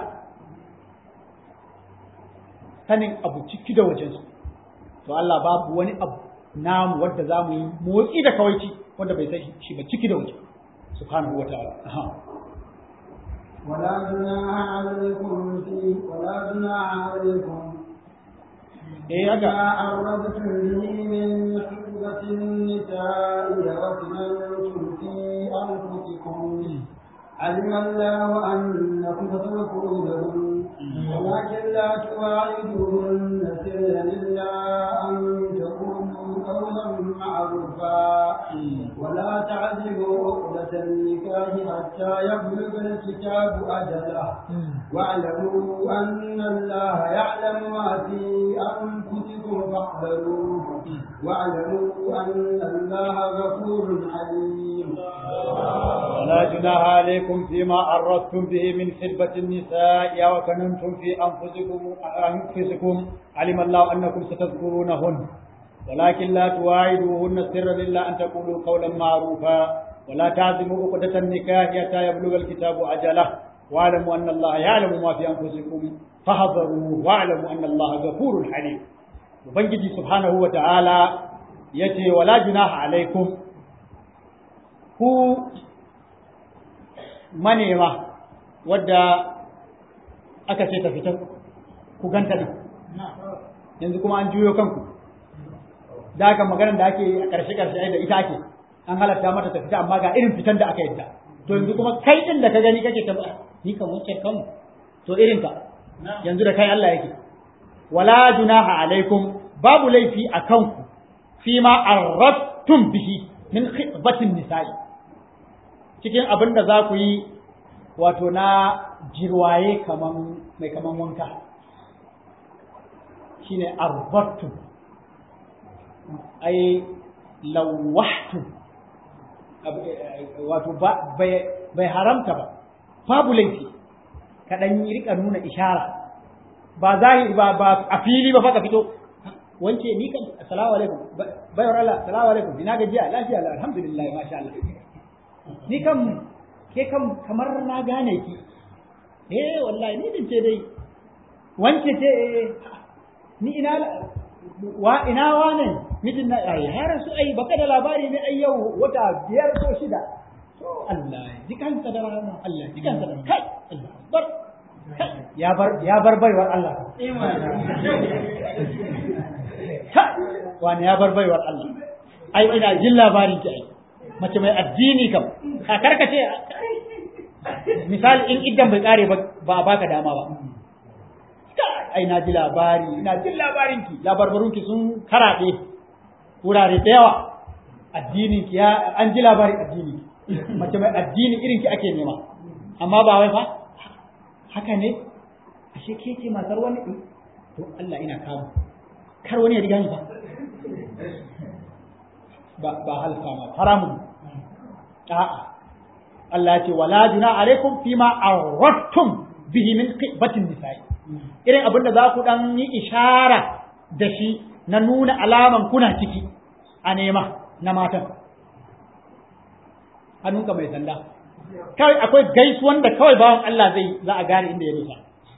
sanin abu ciki da wajensu to Allah babu wani abu namu wadda za mu yi motsi da kawaici wanda bai san shi ba ciki da waje subhanahu wa ta'ala ولا جناح عليكم في ولا جناح عليكم eh إذا haka أردتم به من خطبة النساء وكننتم في أنفسكم علم الله أنكم ستذكرونهن ولكن لا تواعدوهن سرا إلا أن تقولوا قولا معروفا ولا تعزلوا عقدة النكاح حتى يبلغ الكتاب أجله واعلموا أن الله يعلم ما في أنفسكم فاحذروه واعلموا أن الله غفور حليم ولا جناح عليكم فيما أردتم به من خدمة النساء وكننتم في أنفسكم أنفسكم علم الله أنكم ستذكرونهن ولكن لا تواعدوهن سرا إلا أن تقولوا قولا معروفا ولا تعزموا عقدة النكاح حتى يبلغ الكتاب أجله واعلموا أن الله يعلم ما في أنفسكم فاحذروه واعلموا أن الله غفور حليم وبنجي سبحانه وتعالى يتي ولا جناح عليكم ku manema wadda aka ce ta fita ku ganta din yanzu kuma an juyo kanku da aka maganar da ake yi a ƙarshe ƙarshe da ita ake an halatta mata ta fita amma ga irin fitan da aka yadda to yanzu kuma kai din da ka gani kake ta ni kan wacce kan to irin ka yanzu da kai Allah yake wala junaha alaikum babu laifi a kanku fi ma arrattum bihi min khitbatin nisa'i cikin abin da za ku yi wato na jirwaye kaman mai kaman wanka shine arbattu ai lawahtu wato bai haramta ba babu laifi kaɗan yi rika nuna ishara ba zahiri ba ba a fili ba faka fito wance ni kan assalamu alaikum bayar Allah assalamu alaikum ina gajiya lafiya alhamdulillah masha Allah ni kam ke kam kamar na gane ki eh wallahi ni din ce dai wance ce eh ni ina wa ina wane mijin na ai har su ai baka da labari ne ai yau wata biyar ko shida to Allah ji kansa da rahama Allah ji kansa da kai Allah bar ya bar ya bar baiwar Allah wani ya bar baiwar Allah ai ina jin labarin ki ai mace mai addini kam a karkace misali in idan bai kare ba a baka dama ba ai na ji labari ina jin labarin ki labarbarun ki sun karaɗe wurare da yawa addinin ki ya an ji labarin addini mace mai addini irin ki ake nema amma ba wai fa haka ne ashe ke ce matar wani to Allah ina kamu kar wani ya riga ni ba ba halka ma haramun a'a Allah ya ce wala juna alaikum fima aradtum bihi min qibatin nisa'i irin abin da za ku dan yi ishara da shi na nuna alaman kuna ciki a nema na matan hannunka mai sanda kawai akwai gaisuwan da kawai bawan Allah zai za a gane inda ya dosa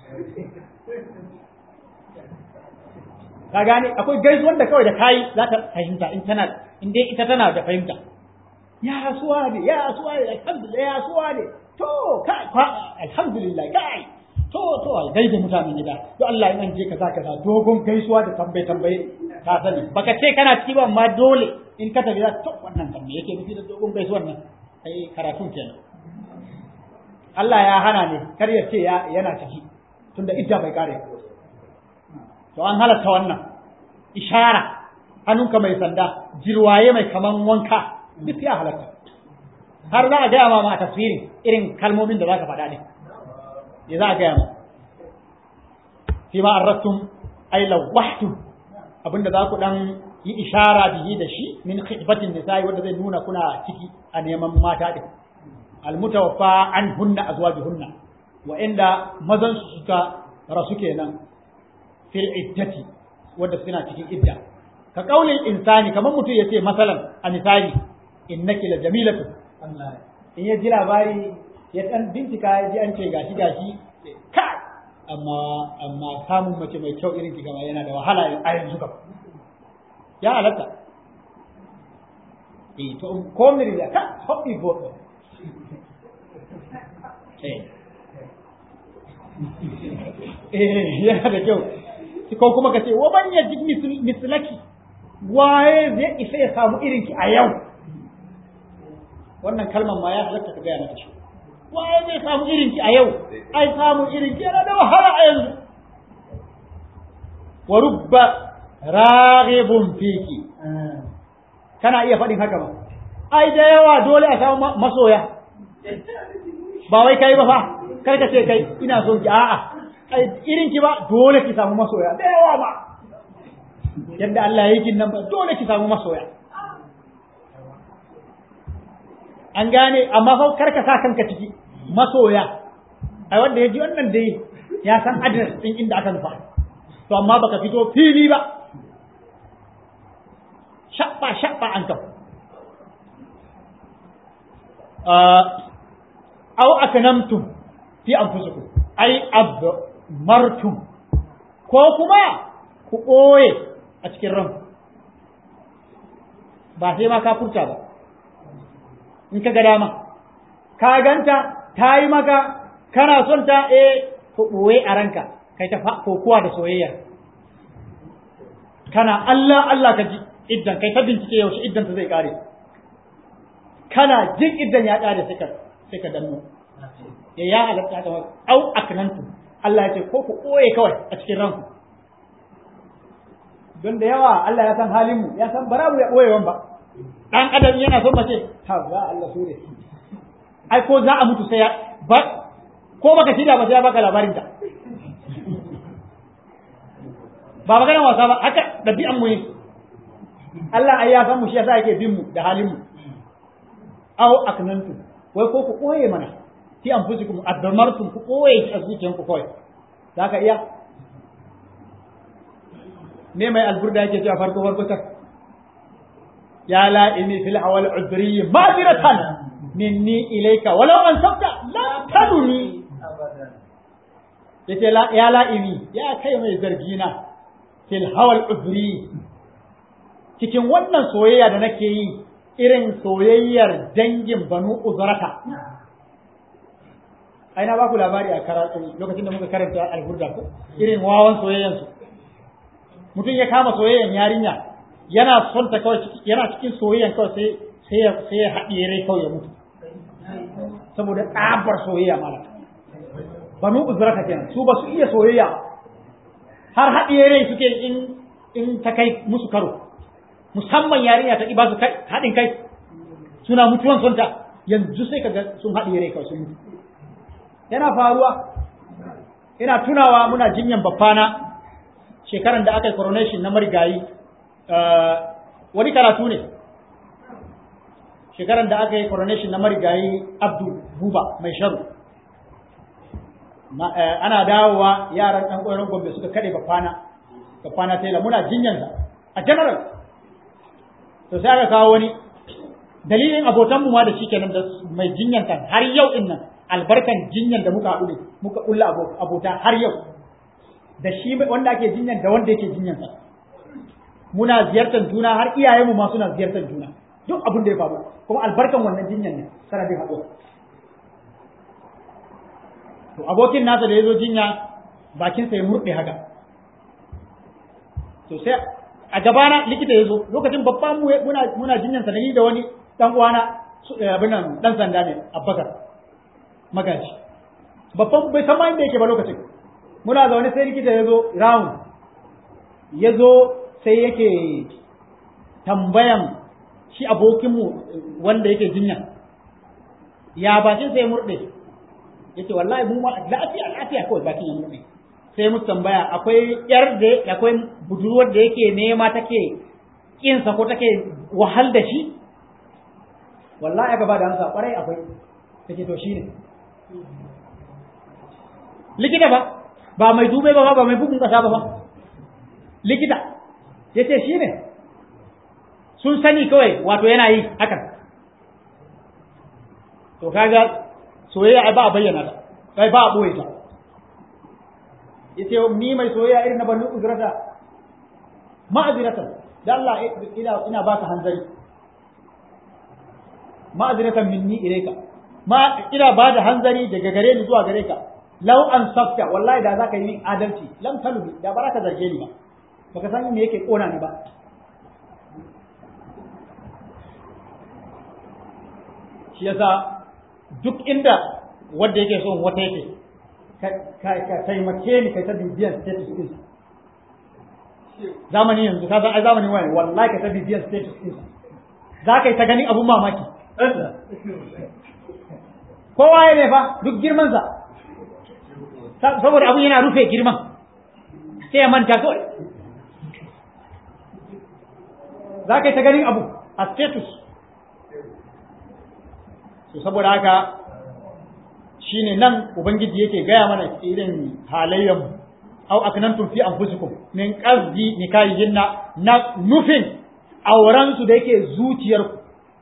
ka gane akwai gaisuwan da kawai da kayi za ta fahimta in tana in dai ita tana da fahimta ya suwa ne ya suwa ne alhamdulillah ya suwa ne to kai alhamdulillah kai to to al gaida mutanen gida to Allah in an je kaza kaza dogon gaisuwa da tambaye tambaye ka sani baka ce kana ciki ba amma dole in ka tafi za to wannan kan me yake nufi da dogon gaisuwar nan ai karatun kenan Allah ya hana ne kar ya ce yana ciki tunda idda bai kare to an halatta wannan ishara hannunka mai sanda jirwaye mai kaman wanka duk ya halatta har za a gaya ma ma a tafsirin irin kalmomin da za ka faɗa ne ya za a gaya ma fi ma arrattum ay lawahtum abinda za ku dan yi ishara bihi da shi min khidbatin nisa'i wanda zai nuna kuna ciki a neman mata din almutawaffa an hunna azwajuhunna wa inda mazan su suka rasu kenan fil iddati wanda suna cikin idda ka kaulin insani kamar mutum ya ce masalan a misali innaki la jamilatu in ya ji labari ya dan bincika ya ji an ce gashi gashi ka amma amma samun mace mai kyau irin ki gama yana da wahala a yanzu kam ya halatta eh to ko miri da ka hobby bo eh eh yana da kyau ko kuma ka ce wa ban yajid mislaki waye zai isa ya samu irin ki a yau wannan kalmar ma ya halatta ka gaya mata shi waye zai samu irin ki a yau ai samu irin ki yana da wahala a yanzu wa rubba raghibun fiki kana iya faɗin haka ba ai da yawa dole a samu masoya ba wai kai ba fa kar ka ce kai ina so ki a'a ai irin ki ba dole ki samu masoya da yawa ba yadda Allah ya yi nan ba dole ki samu masoya an gane amma fa kar ka sa kanka ciki masoya ai wanda ya ji wannan dai ya san address din inda aka nufa to amma baka fito fili ba shabba shabba an kafa aw aknamtum fi anfusikum ay abmartum ko kuma ku ɓoye a cikin ran ba sai ma ka furta ba in ka ga dama ka ganta ta yi maka kana son ta eh ku ɓoye a ranka kai ta kokuwa da soyayya kana Allah Allah ka ji iddan kai ta bincike yaushe iddan ta zai kare kana jin iddan ya kare sai ka sai ka danno ya ya halatta ka au aknantu Allah ya ce ko ku ɓoye kawai a cikin ranku don da yawa Allah ya san halin mu ya san bara mu ya ɓoyewan ba dan adam yana son mace ha za Allah so ne ai ko za a mutu sai ya ba ko baka shirya ba sai ya baka labarin ta ba maganar wasa ba haka ɗabi'an mu ne Allah ai ya san mu shi yasa yake bin mu da halin mu aw aknantu wai ko ku koye mana fi anfusikum addamartum ku koye a zuciyan ku kawai zaka iya me mai alburda yake cewa farko farko ta ya la inni fil awal udri madiratan minni ilayka walau an sabta la taduni yace la ya la ini ya kai mai zargina fil hawal udri cikin wannan soyayya da nake yi irin soyayyar dangin banu uzrata ai na baku labari a karatu lokacin da muka karanta alburda ko irin wawan soyayyan su mutum ya kama soyayyan yarinya yana son ta kawai yana cikin soyayyan kawai sai sai ya sai ya haɗiye rai kawai ya mutu saboda tsabar soyayya mala banu uzrata kenan su ba su iya soyayya har haɗiye rai suke in in ta kai musu karo musamman yarinya ta ba su haɗin kai suna mutuwan sonta yanzu sai kaga sun haɗiye rai kawai sun mutu yana faruwa ina tunawa muna jinyan babbana shekaran da aka yi coronation na marigayi wani karatu ne shekaran da aka yi coronation na marigayi abdu buba mai sharu ana dawowa yaran ɗan ƙwairon gombe suka kaɗe babbana babbana taila muna jinyansa a general to sai aka kawo wani dalilin abotanmu ma da shi kenan da mai jinyanta har yau din nan albarkan jinyan da muka haɗu ne muka ƙulla abota har yau da shi wanda ake jinyan da wanda yake jinyan sa muna ziyartar juna har iyayenmu ma suna ziyartar juna duk abin da ya faru kuma albarkan wannan jinyan ne sanadin haɗo to abokin nasa da ya zo jinya bakinsa ya murɗe haka to sai a gabana likita ya zo lokacin babban mu muna muna jinyan sa da wani dan uwana abin nan dan sanda ne abbakar magaji babban bai san ma inda yake ba lokacin muna zaune sai likita ya zo round ya zo sai yake tambayan shi abokinmu wanda yake jinya ya bakin sai murɗe yace wallahi mu ma lafiya lafiya kawai bakin ya murɗe sai mu tambaya akwai yar da akwai budurwar da yake nema take kinsa ko take wahal da shi wallahi aka ba da amsa kwarai akwai take to shine likita ba ba mai dube ba ba mai bugun kasa ba ba likita yace shine sun sani kawai wato yana yi hakan to kaga soyayya ai ba a bayyana ta ai ba a boye ta yace ni mai soyayya irin na banu uzrata ma'aziratan da Allah ina ina baka hanzari ma'aziratan minni ilayka ma ina ba da hanzari daga gare ni zuwa gare ka law an safta wallahi da zaka yi adalci lam talubi da ba ka zarge ni ba baka san me yake kona ni ba shi yasa duk inda wanda yake son wata yake ka taimake ni kai ta bibiyan status din zamani yanzu ka san ai zamani wani wallahi ka ta bibiyan status din za ka yi ta ganin abun mamaki kowa ya ne fa duk girmansa saboda abun yana rufe girman sai ya manta kawai za ka yi ta ganin abu a status so saboda haka shine nan ubangiji yake gaya mana irin halayyarmu au aknantum fi anfusikum min qasdi nikahihinna na nufin auren su da yake zuciyarku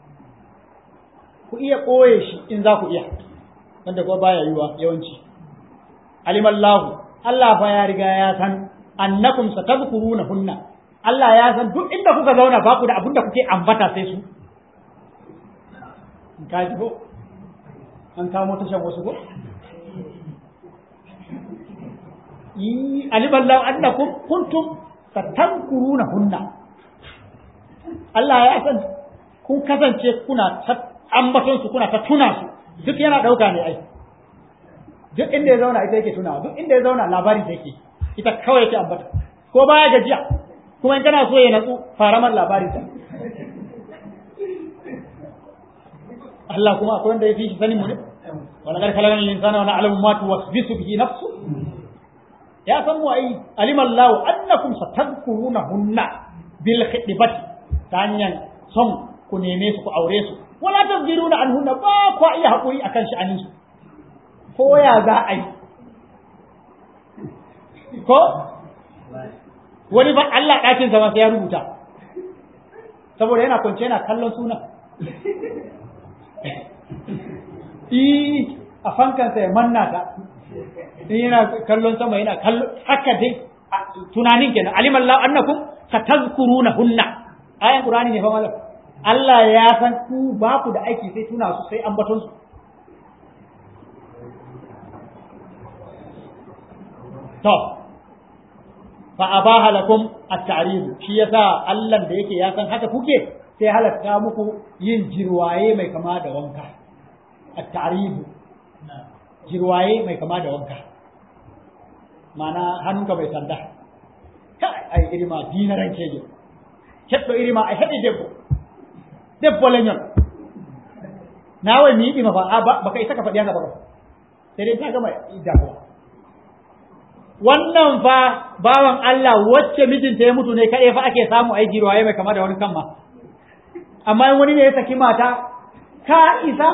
ku iya koye shi in za ku iya wanda kuma baya yiwa yawanci alimallahu Allah fa ya riga ya san annakum satadhkuruna hunna Allah ya san duk inda kuka zauna ba ku da abin da kuke ambata sai su ka ji ko an kamo tashan wasu ko yi alimallahu annakum kuntum satadhkuruna hunna Allah ya san kun kasance kuna ta ambaton su kuna ta tuna su duk yana dauka ne ai duk inda ya zauna ita yake tunawa duk inda ya zauna labarin da yake ita kawai yake ambata ko baya gajiya kuma in kana so ya natsu fara man labarin ta Allah kuma akwai wanda ya fi shi sanin mu ne wala kar kalagan linsana wa na'lamu ma tuwasbisu bihi nafsu ya san mu ai alima Allah annakum satadhkurunahunna bil khidbati ta hanyar son ku neme su ku aure su wala tazbiruna anhunna ba ku iya hakuri akan sha'anin su ko ya za a yi ko wani ba Allah ɗakin sa sai ya rubuta saboda yana kwance yana kallon suna i a fankansa ya manna ta in yana kallon sama yana kallon haka dai tunanin kenan alimallahu annakum satazkuruna hunna ayan qur'ani ne fa malam Allah ya san ku ba ku da aiki sai tuna su sai ambaton su to fa abaha lakum at-ta'rid shi yasa Allah da yake ya san haka kuke sai halatta muku yin jirwaye mai kama da wanka at-ta'rid jirwaye mai kama da wanka mana hannunka bai sanda kai ai irima dinaran keje heddo irima ai hedi debbo debbo leñol nawa mi yiɗima fa baka isa ka faɗi haka ba sai dai ta gama idda wannan fa bawan Allah wacce mijinta ya mutu ne kaɗai fa ake samu ai jirwaye mai kama da wani kan ma amma in wani ne ya saki mata ka isa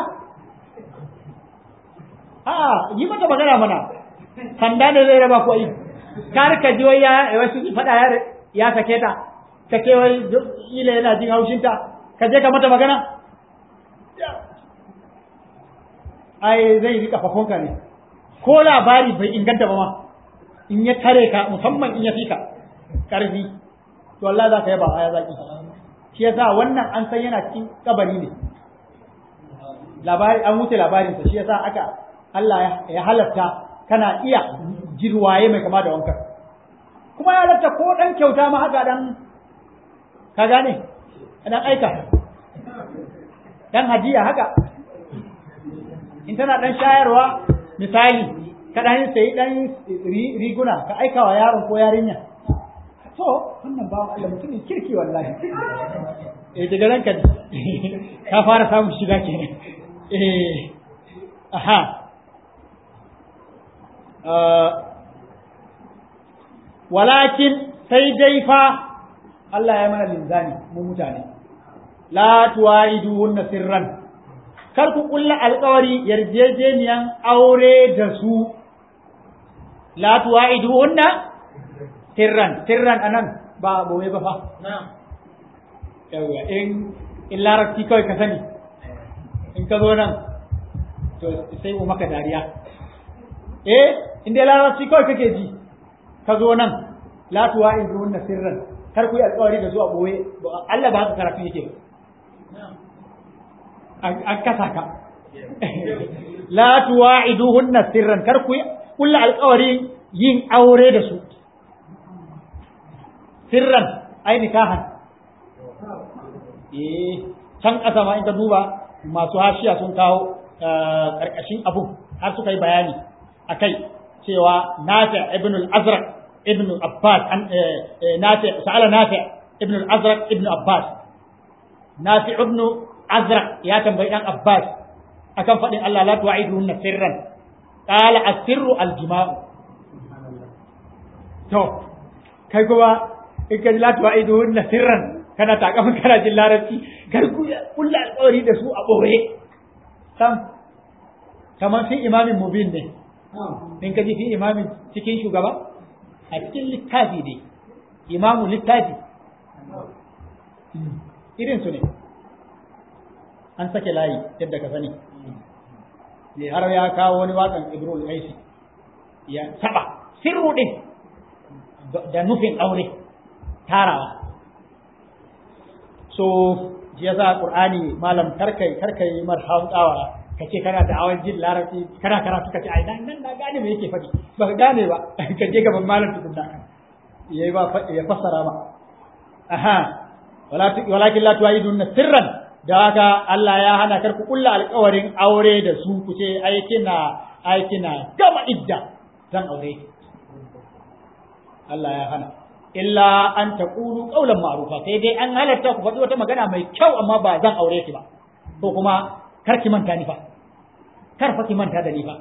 a yi mata magana mana sanda ne zai raba ku ai kar ka ji wai ya wasu faɗa ya ya sake ta sake wai ila yana jin haushinta ka je ka mata magana ai zai rika fakonka ne ko labari bai inganta ba ma in ya tare ka musamman in ya fi ka ƙarfi to Allah za ka yaba aya zaki shi yasa wannan an san yana cikin kabari ne labari an wuce labarinsa shi yasa aka Allah ya halatta kana iya jirwaye mai kama da wanka kuma ya halatta ko dan kyauta ma haka dan ka gane dan aika dan hadiya haka in tana dan shayarwa misali ka dan sayi dan riguna ka aika wa yaron ko yarinya to wannan bawan Allah mutumin kirki wallahi eh daga ranka ka fara samun shiga kenan eh aha walakin sai dai fa Allah ya mana linzani mu mutane la tuwaiduhunna sirran kar ku kulla alƙawari yarjejeniyan aure da su la tuwaiduhunna sirran sirran anan ba boye ba fa yawa in in larabci kawai ka sani in ka zo nan to sai mu maka dariya eh in dai larabci kawai kake ji ka zo nan la tuwaiduhunna sirran kar ku yi alƙawari da su a boye Allah ba haka karatu yake an kasa ka la tuwa'iduhunna sirran kar ku kulla alƙawari yin aure da su sirran ai nikahan eh can ƙasa ma in ka duba masu hashiya sun kawo ƙarƙashin abu har suka yi bayani akai cewa nafi ibn al-azraq ibn abbas nafi sa'ala nafi ibn al-azraq ibn abbas nafi ibn azraq ya tambayi dan abbas akan faɗin Allah la tu'iduhunna sirran qala as-sirru al-jima'u to kai kuma in ka la tu'iduhunna sirran kana takamin kana jin larabci kar ku kulla alƙawari da su a ɓoye sam kamar fi imamin mubin ne in ka ji fi imamin cikin shugaba a cikin littafi ne imamu littafi irin su ne an sake layi yadda ka sani ne har ya kawo wani waƙan ibrahim aisi ya taɓa sirru ɗin da nufin aure tarawa so shi yasa qur'ani malam karkai karkai mar hawdawa kace kana da awan jin larabci kana karatu kace ai nan nan na gane me yake faɗi ba ka gane ba ka je gaban malam tukunna yayi ba ya fassara ba aha wala walakin la tu'idun sirran da haka Allah ya hana kar ku kulla alƙawarin aure da su ku ce ai kina ai kina gama idda zan aure Allah ya hana illa an taqulu qawlan ma'rufa sai dai an halarta ku faɗi wata magana mai kyau amma ba zan aure ki ba ko kuma kar ki manta ni fa kar fa ki manta da ni fa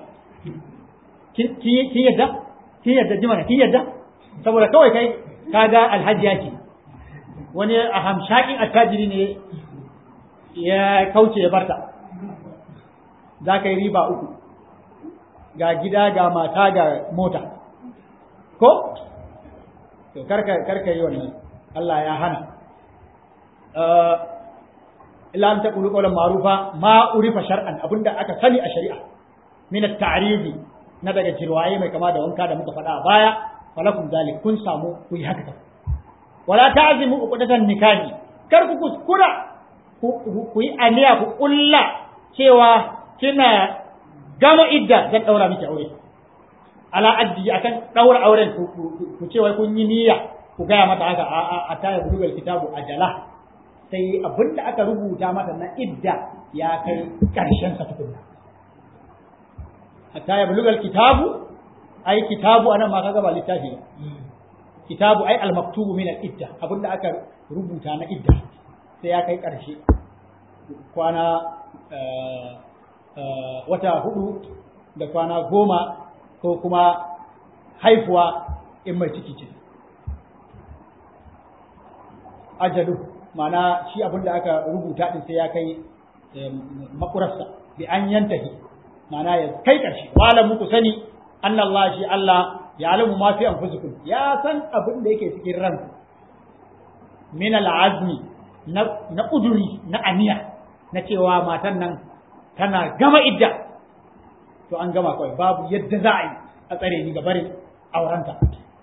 kin yadda kin yadda jimana kin yadda saboda kawai kai kaga alhaji yake wani a hamshakin attajiri ne ya kauce ya barta za ka yi riba uku ga gida ga mata ga mota ko to karka karka yi wannan Allah ya hana illa an taqulu qawlan ma'rufa ma urifa shar'an abinda aka sani a shari'a min at-ta'ridi na daga jirwaye mai kama da wanka da muka faɗa a baya falakum zalik kun samu ku yi haka wala ta'zimu uqdatan nikahi kar ku kuskura ku yi aniya ku kulla cewa kina gama idda zan daura miki aure ala addi akan daura auren ku ce wai kun yi niyya ku gaya mata haka a a ta bugal kitabu ajala sai abinda aka rubuta mata na idda ya kai karshen sa tukunna hatta ya bulugal kitabu ai kitabu anan ma kaga ba littafi ba kitabu ai al-maktubu min al-idda abinda aka rubuta na idda sai ya kai karshe kwana wata hudu da kwana goma ko kuma haifuwa in mai ciki ce ajalu mana shi abinda aka rubuta din sai ya kai makurarsa bi an yantahi mana ya kai ƙarshe wala muku sani annallah shi Allah ya alamu ma fi anfusikum ya san abin da yake cikin ranku min al'azmi na kuduri na aniya na cewa matan nan tana gama idda to an gama kawai babu yadda za a yi a tsare ni ga barin aurenta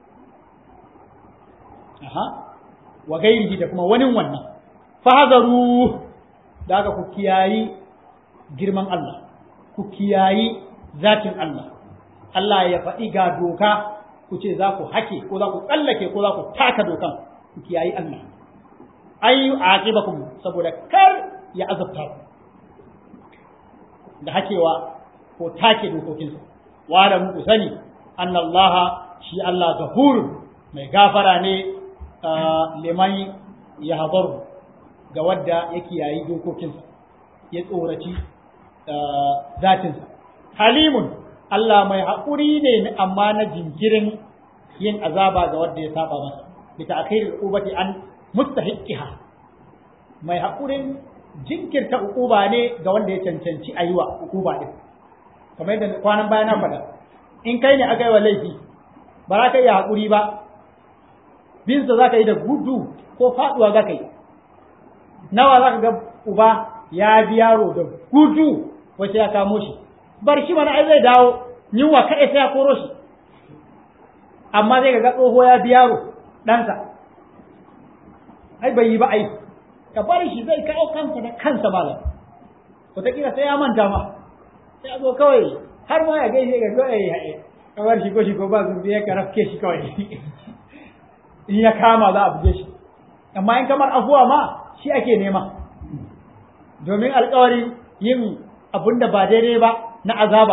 aha wa gairihi da kuma wani wannan fahazaru da aka ku kiyayi girman Allah ku kiyayi zatin Allah Allah ya faɗi ga doka ku ce za ku hake ko za ku tsallake ko za ku taka dokan ku kiyayi Allah ayyu aqibakum saboda kar ya azabta ku da hakewa ko take dokokinsa wa da muku sani annallaha shi Allah gafurun mai gafara ne liman ya hadaru ga wadda ya kiyayi dokokinsa ya tsoraci zatinsa halimun Allah mai haƙuri ne amma na jinkirin yin azaba ga wadda ya saba masa bi ta'khiril ubati an mustahiqiha mai haƙurin jinkirta ukuba ne ga wanda ya cancanci a yi wa ukuba ɗin kamar yadda kwanan baya na faɗa in kai ne aka yi wa laifi ba za ka iya haƙuri ba binsa za ka yi da gudu ko faɗuwa za ka yi nawa za ka ga uba ya bi yaro da gudu wace ya kamo shi bar shi mana ai zai dawo yunwa kaɗai sai ya koro shi amma zai ga tsoho ya bi yaro ɗansa ai bai yi ba ai ka bari shi zai kawo kansa da kansa malam wataƙila sai ya manta ma sai a zo kawai har ma ya gaishe ga kawai ka bar shi ko shi ko ba su ya ka rafke shi kawai in ya kama za a buge shi amma in kamar afuwa ma shi ake nema domin alkawarin yin abun da ba daidai ba na azaba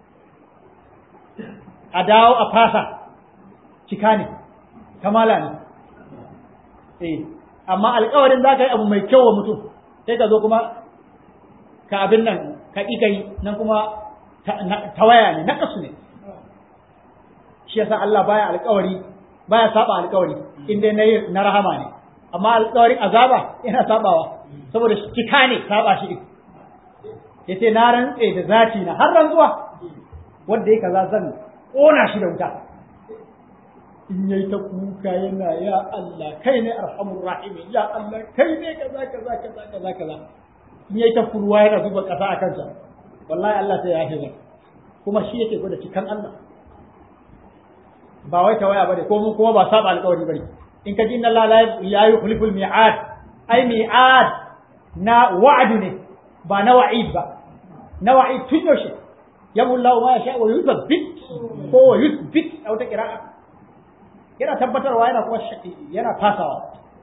a dawo a fasa cika ne kamala ne eh amma alkawarin za ka yi abu mai kyau wa mutum sai ka zo kuma ka abin nan ka ƙi kai nan kuma tawaya ne na kasu ne shi yasa Allah baya alƙawari baya saba alƙawari in dai na na rahama ne amma alƙawarin azaba yana sabawa saboda cika ne saba shi yace na rantse da zati na har rantsuwa wanda yake kaza zan kona shi da wuta in yayi ta kuka yana ya Allah kai ne arhamur rahim ya Allah kai ne kaza kaza kaza kaza kaza in yayi ta kurwa yana zuba kasa a kansa wallahi Allah sai ya yafe kuma shi yake gwada cikan Allah ba wai tawaya bane ko mun kuma ba saba alƙawari bane in ka ji inna Allah la yukhlifu al-mi'ad ai mi'ad na wa'du ne ba na wa'id ba na wa'id tun yaushe yabu Allah ma yasha wa yuthabbit ko wa yuthbit a wata qira'a yana tabbatarwa yana kuma yana fasawa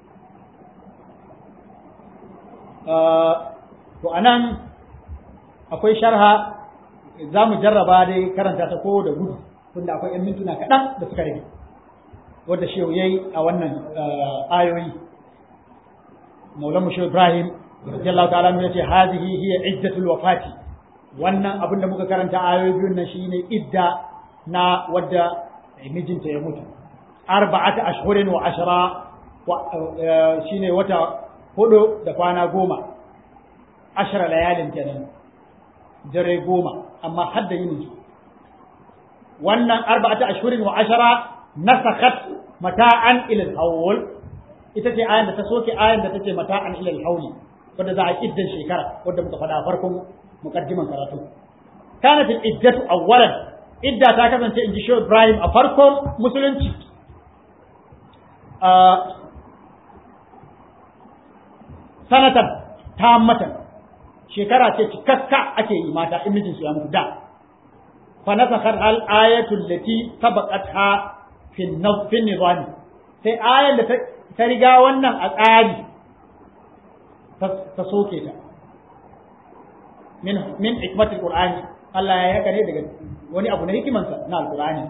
to anan akwai sharha za mu jarraba dai karanta ta ko da gudu tunda akwai ‘yan mintuna kaɗan da suka rage wadda shehu ya yi a wannan ayoyi maulan mu shehu ibrahim radiyallahu ta'ala ya ce hazihi hiya iddatul wafati wannan abin da muka karanta ayoyi biyun nan shine idda na wadda mijinta ya mutu arba'ata ashhurin wa ashara shine wata hudu da kwana goma ashara layalin kenan dare goma amma hadda yin su wannan arba'ata ashhurin wa ashara nasakhat mata'an ila al-hawl ita ce ayan da ta soke ayan da take mata'an ila al-hawl wanda za a iddan shekara wanda muka faɗa farkon muqaddiman karatu kanat al-iddatu awwalan idda ta kasance in ji Shehu Ibrahim a farkon musulunci sanatan tammatan shekara ce cikakka ake yi mata in mijinsu ya mutu da fa nasakhar al ayatu allati sabaqatha fi fi nizami sai ayan da ta riga wannan a tsari ta soke ta min min hikmatul qur'ani Allah ya yaka ne daga wani abu na hikimansa na alqur'ani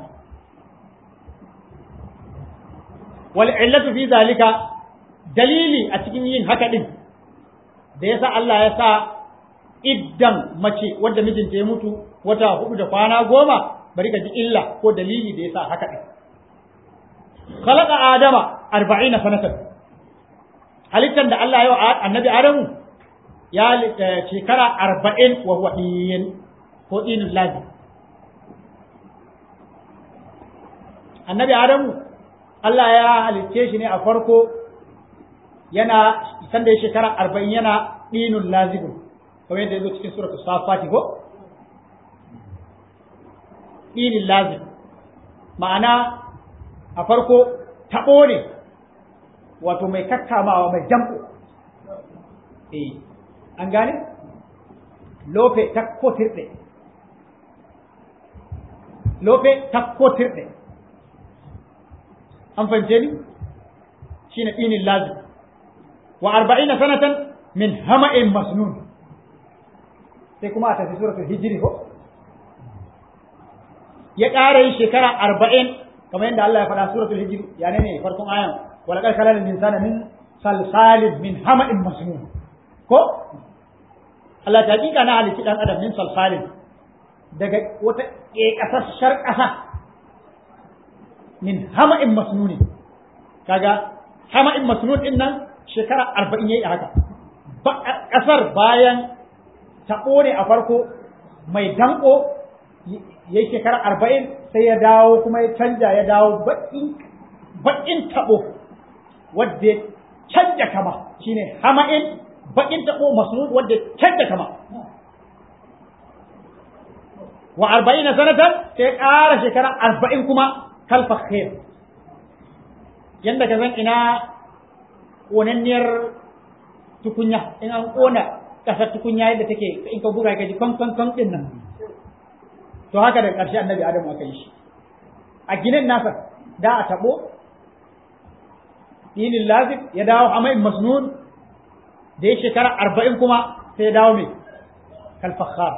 wal illatu fi zalika dalili a cikin yin haka din da yasa Allah ya sa iddan mace wadda mijinta ya mutu wata hudu da kwana goma bari ka ji illa ko dalili da yasa haka din khalaqa adama 40 sanatan halittan da Allah ya wa annabi adamu ya shekara 40 wa huwa din ko dinul lazim annabi adamu Allah ya halicce shi ne a farko yana sanda ya shekara 40 yana dinul lazim kamar yadda yazo cikin suratul safati ko dinul lazim ma'ana a farko taɓo ne wato mai kakkamawa mai jamko eh an gane lofe takko tirɗe lofe takko tirɗe an fahimce ni shine ɗinin lazim wa arba'ina sanatan min hama'in masnun sai kuma a tafi suratul hijri ko ya ƙara yin shekara arba'in kamar yadda Allah ya faɗa suratul hijr ya ne farkon ayan wala qad khalaqal insana min salsalin min hama'in masnun ko Allah ta hakika na halitti dan adam min salsalin daga wata ƙeƙasassar ƙasa min hama'in masnuni kaga hama'in masnun din nan shekara arba'in yayi haka ƙasar bayan taɓo ne a farko mai danko ya shekara arba'in sai ya dawo kuma ya canja ya dawo baƙin taɓo wadda canja kama shine hama'in baƙin taɓo masnud wadda canja kama wa arba'in na sanatan sai ƙara shekara arba'in kuma kalfa khair yadda ka zan ina ƙonanniyar tukunya in an ƙona ƙasar tukunya yadda take in ka buga ka ji kwan kwan kwan ɗin nan to haka da ƙarshe annabi adamu aka yi shi a ginin nasa da a taɓo dinin lazif ya dawo hamain masnun da ya shekara arba'in kuma sai ya dawo mai kalfakhar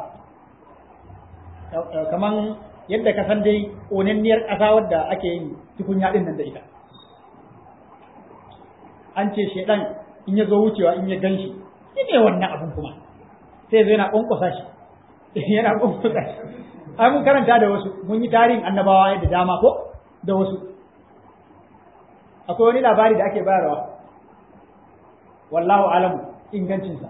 kaman yadda ka san dai ƙonanniyar ƙasa wadda ake yin tukunya ɗin nan da ita an ce shaidan in ya zo wucewa in ya gan shi ne wannan abun kuma sai zai yana ƙwanƙwasa shi yana ƙwanƙwasa shi ai mun karanta da wasu mun yi tarihin annabawa da dama ko da wasu akwai wani labari da ake bayarwa wallahu alamu ingancinsa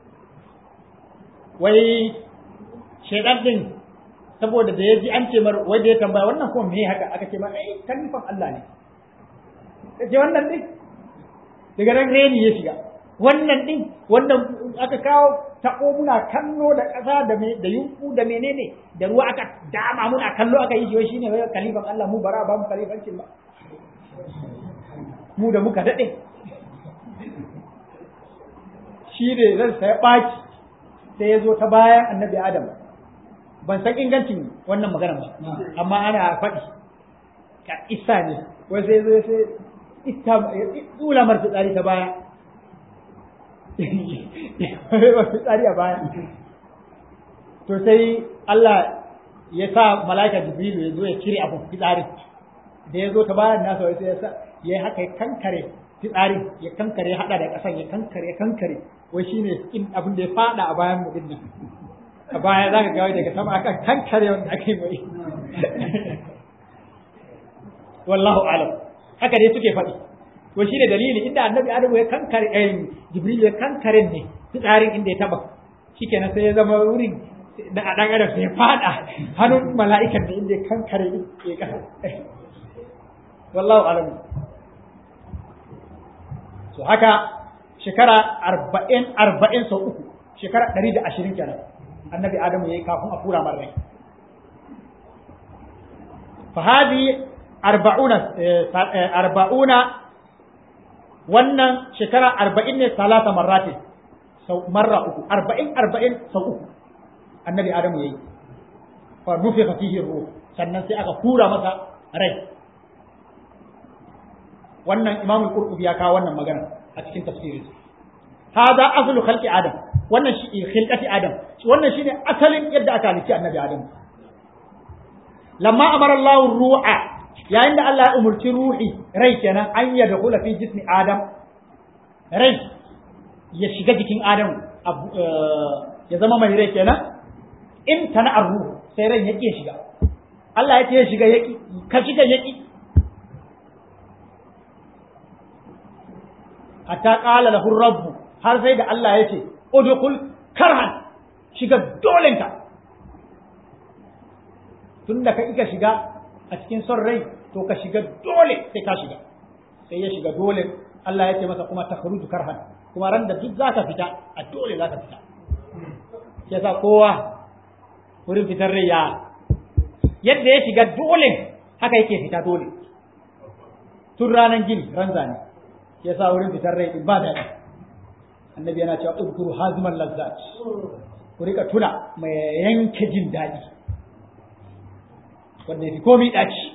wai shaidan din saboda da ya ji an ce mar wai da ya tambaya wannan kuma me haka aka ce mar ai kalifan Allah ne kace wannan din daga nan reni ya shiga wannan din wannan aka kawo tako muna kallo da ƙasa da da yunku da menene da ruwa aka dama muna kallo aka yi shi wai shine wai kalifan Allah mu bara ba mu kalifancin ba mu da muka dade shi ne zan sai baki sai ya zo ta bayan annabi Adam ban san ingancin wannan maganar ba amma ana faɗi ka isa ne wai sai zo sai ita tsula mar fitsari ta baya fitsari a baya to sai Allah ya sa mala'ika jibrilu ya zo ya cire abin fitsarin da ya zo ta bayan nasa wai sai ya sa ya haka ya kankare fitsarin ya kankare ya hada da kasan ya kankare ya kankare wai shine in abin da ya fada a bayan mu din nan a baya zaka ga daga sama aka kankare wanda aka yi mai wallahu alam haka dai suke faɗi to shi ne dalili inda annabi adamu ya kankare eh jibril ya kankare ne fitsarin inda ya taba shikenan sai ya zama wurin da a dan adam sai ya fada hannun mala'ikan da inda ya kankare ya kasa wallahu alam so haka shekara arba'in arba'in sau uku shekara ɗari da ashirin kenan annabi adamu ya yi kafin a kura mar rai fahadi arba'una arba'una wannan shekara arba'in ne salata marrati sau marra uku arba'in arba'in sau uku annabi adamu ya yi fa nufi fihi ruh sannan sai aka kura masa rai wannan imamul qurtubi ya kawo wannan magana a cikin tafsirin hada aslu khalqi adam wannan shi khilqati adam wannan shine asalin yadda aka halicci annabi adam lamma amara Allah ruha yayin da Allah ya umurci ruhi rai kenan an ya dakhula fi jismi adam rai ya shiga jikin adam ya zama mai rai kenan in tana arruhu sai rai yake shiga Allah ya ce ya shiga yaki ka shiga yaki hatta qala lahu rabbu har sai da Allah ya ce udkhul karhan shiga dolenka tunda ka ika shiga a cikin son rai to ka shiga dole sai ka shiga sai ya shiga dole Allah ya ce masa kuma takhruju karhan kuma ran da duk zaka fita a dole zaka fita sai sa kowa wurin fitar rai ya yadda ya shiga dole haka yake fita dole tun ranar gini ran zane ya sa wurin fitar rai ba daɗi annabi yana cewa udkuru haziman lazzat ku rika tuna mai yanke jin daɗi wanda yafi komai ɗaci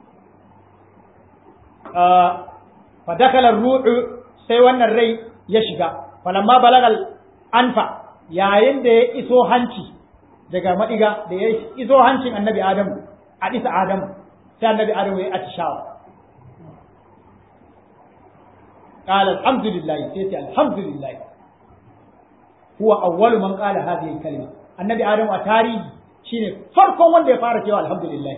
fa dakala ruhu sai wannan rai ya shiga falamma balagal anfa yayin da ya iso hanci daga madiga da ya iso hancin annabi adamu a isa adamu sai annabi adamu ya atishawa قال الحمد لله سيتي الحمد لله هو أول من قال هذه الكلمة النبي آدم أتاري شيني فرقا وان دي فارك الحمد لله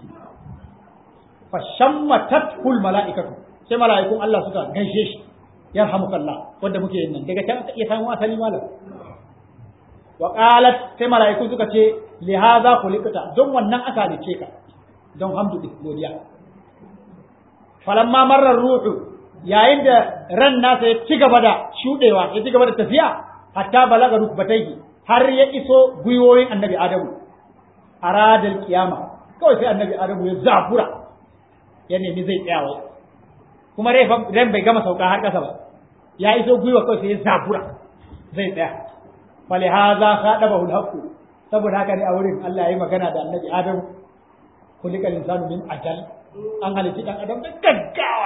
فشمتته الملائكة sai mala'ikun Allah suka gaishe shi yarhamukallah wanda muke yin nan daga can iya samu asali malam wa qalat sai mala'ikun suka ce li hadha khuliqta don wannan aka ce ka don hamdu godiya falamma marra ruhu yayin da ran nasa ya ci gaba da shudewa ya ci gaba da tafiya hatta balaga rukbatayhi har ya iso gwiwoyin annabi adamu aradal kiyama kawai sai annabi adamu ya zafura ya nemi zai tsaya kuma ran bai gama sauka har kasa ba ya iso gwiwa kawai sai ya zafura zai tsaya fali haza khadabahu alhaqu saboda haka ne a wurin Allah ya yi magana da annabi adamu kulikal insanu min ajal an halitta dan adam da gaggawa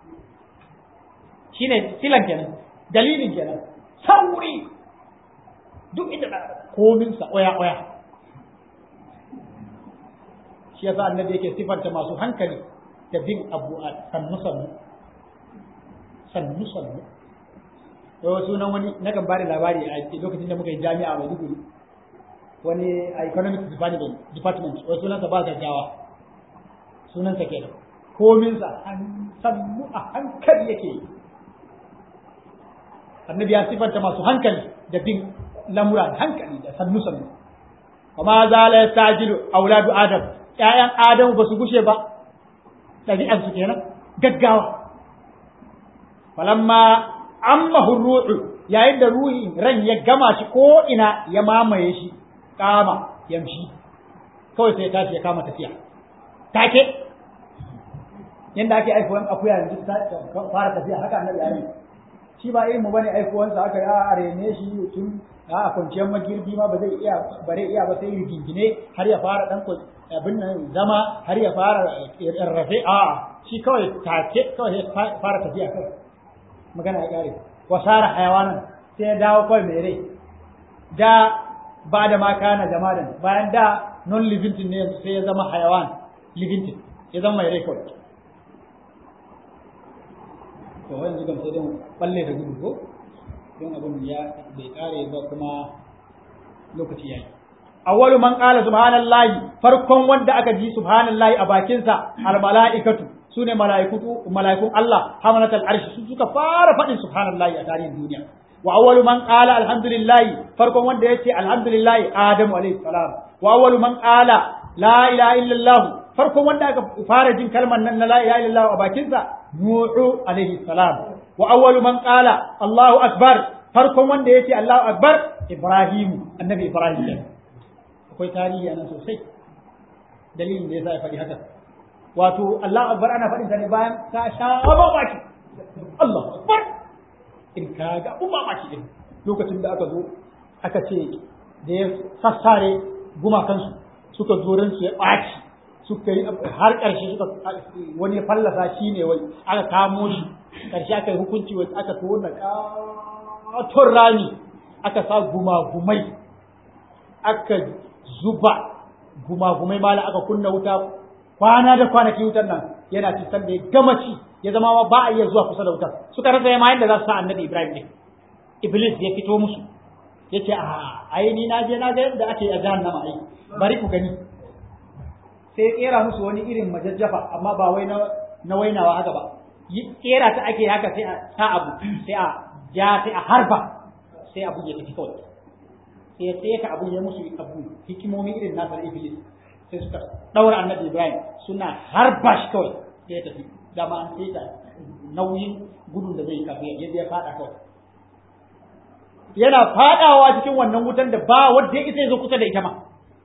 shine silan kenan dalilin kenan sauri duk inda da komin sa oya oya shi yasa annabi yake sifanta masu hankali da bin abu a sannu sannu sannu sannu wai wasu nan wani na kan bada labari a lokacin da muka yi jami'a a Maiduguri wani a economic department department wai sunansa ba gaggawa sunansa kenan kominsa sannu a hankali yake yi annabi ya sifanta masu hankali da bin lamura da hankali da sannu sannu kuma zala ya tajilu auladu adam ƴaƴan adamu ba su gushe ba ɗabi'an su kenan gaggawa falamma amma ruhu yayin da ruhi ran ya gama shi ko ina ya mamaye shi kama yamshi kawai sai tashi ya kama tafiya take yanda ake aifuwan akuya yanzu fara tafiya haka annabi ya yi shi ba irin mu bane aifuwansa haka ya rene shi tun a kwanciyar magirbi ma ba zai iya bare iya ba sai rigingine har ya fara dan abin nan zama har ya fara rarrafe a shi kawai take kawai ya fara tafiya kawai magana ya kare wasara hayawanan sai ya dawo kawai mai rai da ba da ma kana jamadan bayan da non living ne sai ya zama hayawan living ya zama mai rai kawai to wani zugan sai don balle da gudu ko don abin ya bai kare ba kuma lokaci yayi awwalu man qala subhanallahi farkon wanda aka ji subhanallahi a bakinsa al malaikatu sune malaikutu malaikun Allah hamalatul arshi su suka fara faɗin subhanallahi a tarihin duniya wa awwalu man qala alhamdulillahi farkon wanda yace alhamdulillahi adamu alayhi salam wa awwalu man qala la ilaha illallah farkon wanda aka fara jin kalmar nan na la ilaha illallah a bakinsa nuhu alayhi salam wa awwalu man qala allahu akbar farkon wanda yace allahu akbar ibrahim annabi ibrahim akwai tarihi anan sosai dalilin da yasa ya faɗi haka wato allahu akbar ana faɗin sa ne bayan ka sha baki allahu akbar in ka ga abun mamaki din lokacin da aka zo aka ce da ya sassare gumakansu suka zo su ya ɓaci suka yi har ƙarshe suka wani fallasa shi ne wai aka kamo shi ƙarshe aka yi hukunci wai aka tona ƙaton rami aka sa gumagumai aka zuba gumagumai mala aka kunna wuta kwana da kwanaki wutar nan yana cikin da ya gama ci ya zama ma ba a iya zuwa kusa da wutar suka rasa yamma yadda za su sa annabi ibrahim ne iblis ya fito musu ya ce a ai ni na je na ga yadda ake a jahannama ai bari ku gani sai kera musu wani irin majajjafa amma ba wai na wainawa haka ba kera ta ake haka sai a sa abu sai a ja sai a harba sai abu ya tafi kawai sai sai ka abu ya musu abu hikimomi irin nasa na iblis sai suka daura annabi ibrahim suna harba shi kawai sai ya tafi dama an sai ta nauyin gudun da zai kafa ya ya fada kawai yana fadawa cikin wannan wutan da ba wanda ya isa ya zo kusa da ita ma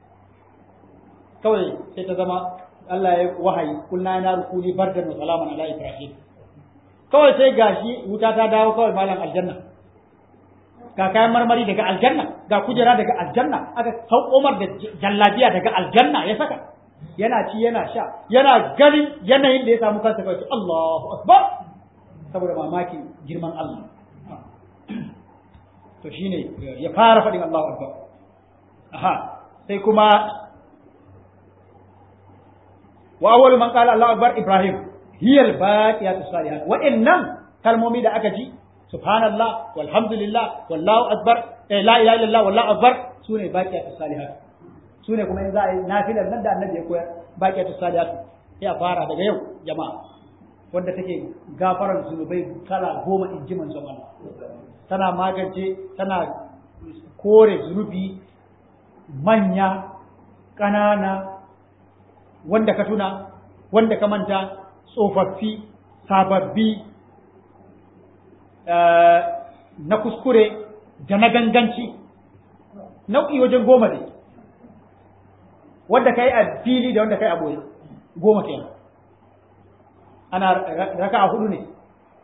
kawai sai ta zama Allah ya wahayi kulna na rukuni bardan wa salaman ala ibrahim kawai sai gashi wuta ta dawo kawai malam aljanna ga kayan marmari daga aljanna ga kujera daga aljanna aka saukomar da jallabiya daga aljanna ya saka yana ci yana sha yana ganin yanayin da ya samu kansa kawai Allahu akbar saboda mamaki girman Allah to shine ya fara faɗin Allahu akbar aha sai kuma wa awwalu man qala Allahu akbar Ibrahim hiya al-baqiyatu salihat wa innam kalmomi da aka ji subhanallah walhamdulillah wallahu akbar eh, la ilaha illallah wallahu akbar sune baqiyatu salihat sune kuma in za a yi nafilar nan da annabi ya koyar baqiyatu salihat ya fara daga yau jama'a wanda take gafaran zunubai kala goma in ji manzon Allah tana magance tana kore zunubi manya ƙanana wanda ka tuna wanda ka manta tsofaffi sababbi na kuskure da na ganganci nau'i wajen goma ne wanda ka yi a fili da wanda ka yi a boye goma kenan ana raka a hudu ne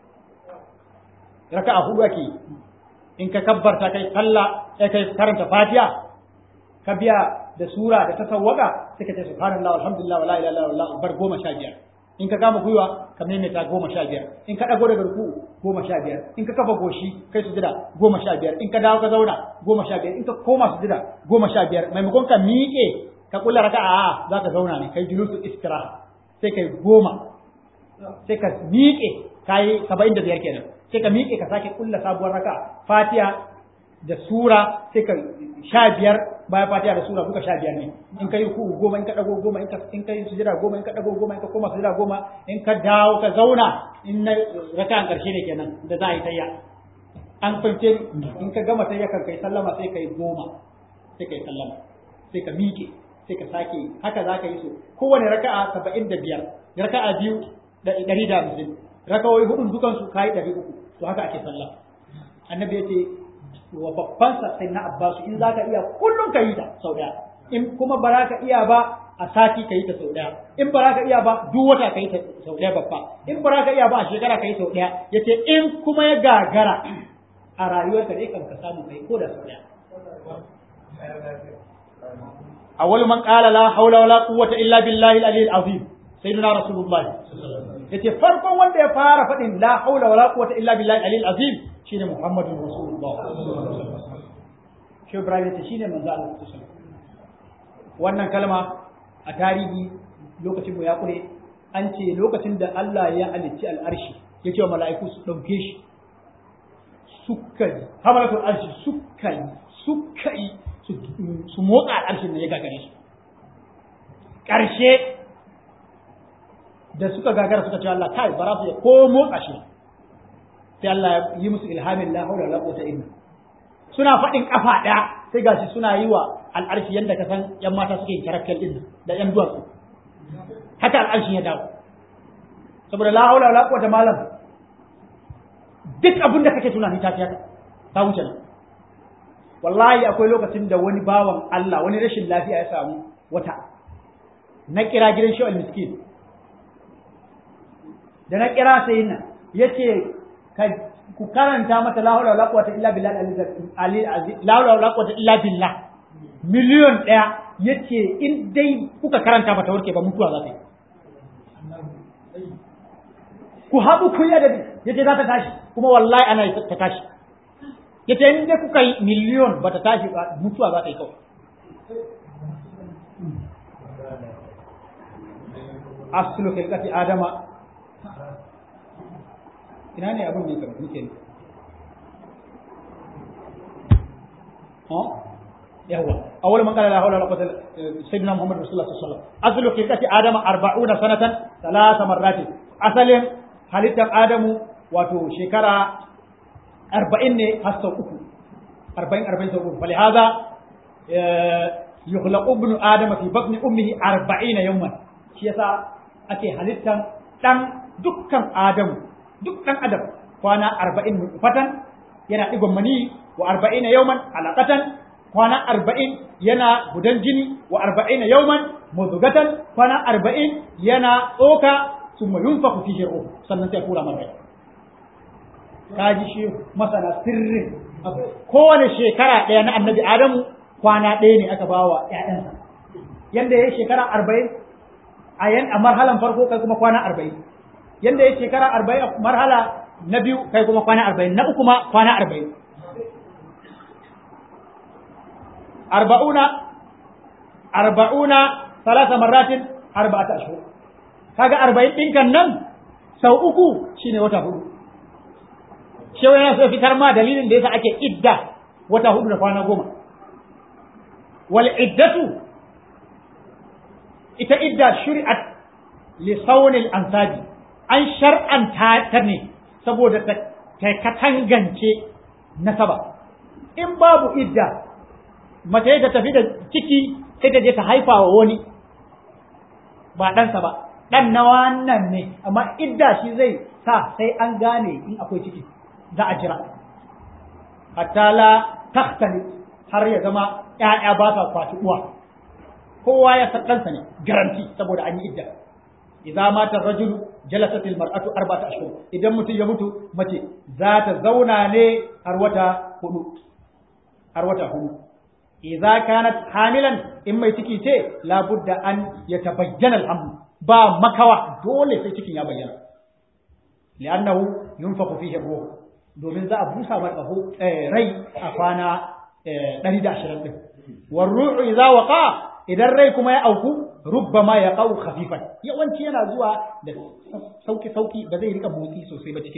raka a hudu ake in ka kabbarta kai sallah kai karanta fatiha ka biya da sura da ta sawwaka suka ce subhanallah walhamdulillah wala ilaha illallah bar goma sha biyar in ka kama gwiwa ka maimaita goma sha biyar in ka dago daga ruku goma sha biyar in ka kafa goshi kai sujada goma sha biyar in ka dawo ka zauna goma sha biyar in ka koma sujada goma sha biyar maimakon ka miƙe ka kula raka'a a za ka zauna ne kai julusu istiraha sai kai goma sai ka miƙe kai saba'in da biyar kenan sai ka miƙe ka sake kulla sabuwar raka fatiha da sura sai ka sha biyar bayan fatiha da sura duka sha biyar ne in ka yi ku goma in ka dago goma in ka in ka yi sujada goma in ka dago goma in ka koma sujada goma in ka dawo ka zauna in na raka'an karshe ne kenan da za a yi tayya an fahimce in ka gama tayya kan kai sallama sai ka yi goma sai ka yi sallama sai ka miƙe sai ka sake haka za ka yi so kowane raka'a saba'in da biyar raka'a biyu da ɗari da hamsin raka'o'i hudun dukansu ka yi ɗari uku to haka ake sallah annabi ya ce wa babbansa sai na abbasu in za ka iya kullum ka yi ta sau ɗaya in kuma ba za ka iya ba a sati ka yi ta sau ɗaya in ba za ka iya ba duk wata ka yi ta sau ɗaya babba in ba za ka iya ba a shekara ka yi sau ɗaya ya ce in kuma ya gagara a rayuwarka dai kan ka samu kai ko da sau ɗaya أول من قال لا حول ولا قوة إلا بالله العلي العظيم سيدنا رسول الله yace farkon wanda ya fara faɗin la haula wala quwwata illa billahi alil azim shine muhammadun rasulullah shi ibrahim yace shine manzo Allah wannan kalma a tarihi lokacin mu ya kure an ce lokacin da Allah ya halicci al'arshi ya ce wa mala'iku su ɗauke shi suka yi hamalatul arshi suka yi suka yi su motsa al'arshin da ya gagare su ƙarshe da suka gagara suka ce Allah kai bara su ya ko motsa shi sai Allah ya yi musu ilhamin la haula wala quwwata illa suna faɗin kafa ɗaya sai gashi suna yi wa al'arshi yanda ka san yan mata suke yin karakkal din da yan duwatsu haka al'arshin ya dawo saboda la haula wala quwwata malam duk abin da kake tunani ta fiya ta wuce nan wallahi akwai lokacin da wani bawan Allah wani rashin lafiya ya samu wata na kira gidan shi miskin da na kira sai nan yace ku karanta mata la hawla wala quwwata illa billah ali la hawla wala quwwata illa billah miliyon daya yace in dai kuka karanta ba ta warke ba mutuwa za ta yi ku haɗu ku yi adabi yace za ta tashi kuma wallahi ana ta tashi yace in dai kuka yi miliyon ba ta tashi ba mutuwa za ta yi kawai aslu khilqati adama ina ne abin ne kan muke ne ha yawa awwal man qala la hawla wala quwwata sayyidina muhammad rasulullah sallallahu alaihi wasallam aslu khilqati adama 40 sanatan thalatha marratin asalin halittar adamu wato shekara arba'in ne har sau uku arba'in arba'in sau uku falihaza yukhlaqu ibnu adama fi batni ummihi arba'ina yawman shi yasa ake halittan dan dukkan adamu duk dan adam kwana arba'in nutfatan yana digon mani wa arba'ina yawman alaqatan kwana arba'in yana gudan jini wa arba'ina yawman mudghatan kwana arba'in yana tsoka summa yunfaku fihi ruh sannan sai kura mara kaji shi masana sirrin kowane shekara ɗaya na annabi adamu kwana ɗaya ne aka ba wa ‘ya'yansa yadda ya shekara arba'in a yan a marhalan farko kai kuma kwana arba'in yadda ya shekara arba'in a marhala na biyu kai kuma kwana arba'in na uku ma kwana arba'in arba'una arba'una salasa marratin arba'ata ashhur kaga arba'in ɗinkan nan sau uku shine wata hudu shi yana so fitar ma dalilin da yasa ake idda wata hudu da kwana goma wal iddatu ita idda shuri'at li sawnil ansabi an shar'anta ta ne saboda ta katangance nasaba in babu idda mace ta tafi da ciki sai ta je ta haifa wa wani ba ɗansa ba ɗan na wannan ne amma idda shi zai sa sai an gane in akwai ciki za a jira hatta la tahtali har ya zama ƴaƴa ba sa kwaci uwa kowa ya san ɗansa ne garanti saboda an yi idda idza mata rajulu jalasat al mar'atu arba'ata ashhur idan mutum ya mutu mace za ta zauna ne har wata hudu har wata hudu idza kanat hamilan in mai ciki ce labudda an yatabayyana al ba makawa dole sai cikin ya bayyana li'annahu yunfaqu fihi ruh domin za a busa mai ƙaho rai a kwana ɗari da ashirin ɗin. War ru'u idza waqa idan rai kuma ya auku rubbama ya qau khafifan yawanci yana zuwa da sauki sauki ba zai rika motsi sosai ba cikin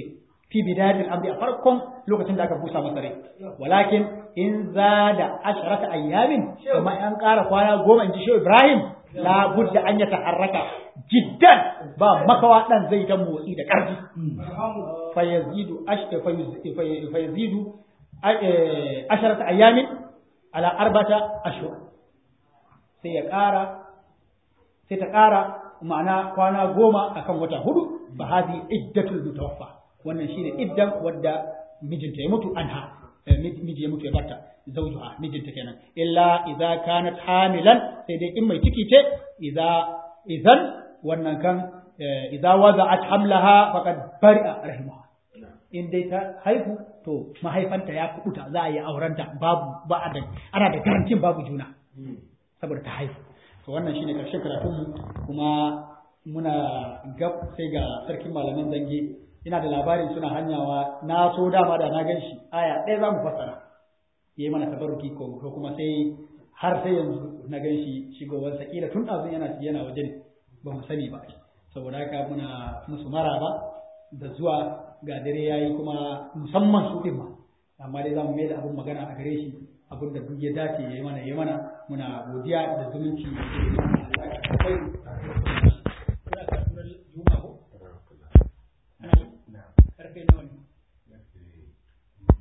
fi bidayatil amri a farkon lokacin da aka busa masa rai walakin in zada asharata ayyamin kuma an ƙara kwana goma in ji shi Ibrahim la budda an ya taharraka jiddan ba makawa dan zai ta motsi da ƙarfi fa yazidu fa yazidu asharata ayyamin ala arbata ashhur sai ya ƙara sai ta ƙara ma'ana kwana goma akan wata hudu fa hadi iddatul mutawaffa wannan shine iddan wadda mijinta ya mutu anha miji ya mutu ya barta zawjuha mijinta kenan illa idza kanat hamilan sai dai in mai ciki ce idza idan wannan kan idza wada'at hamlaha faqad bari'a rahimaha in dai ta haihu to mahaifanta ya kubuta za a yi aurenta babu ba a da ana da garantin babu juna saboda ta haihu to wannan shine karshen karatun mu kuma muna gab sai ga sarkin malaman zange ina da labarin suna hanyawa na so dama da na gan shi aya ɗaya za mu fassara ya yi mana tabarruki ko kuma sai har sai yanzu na gan shi shigowarsa kila tun ɗazun yana yana waje ne ba mu sani ba saboda haka muna musu maraba da zuwa ga dare yayi kuma musamman su ɗin ma amma dai za mu mai da abin magana a gare shi abin da duk ya dace ya yi mana ya yi mana muna godiya da zumunci da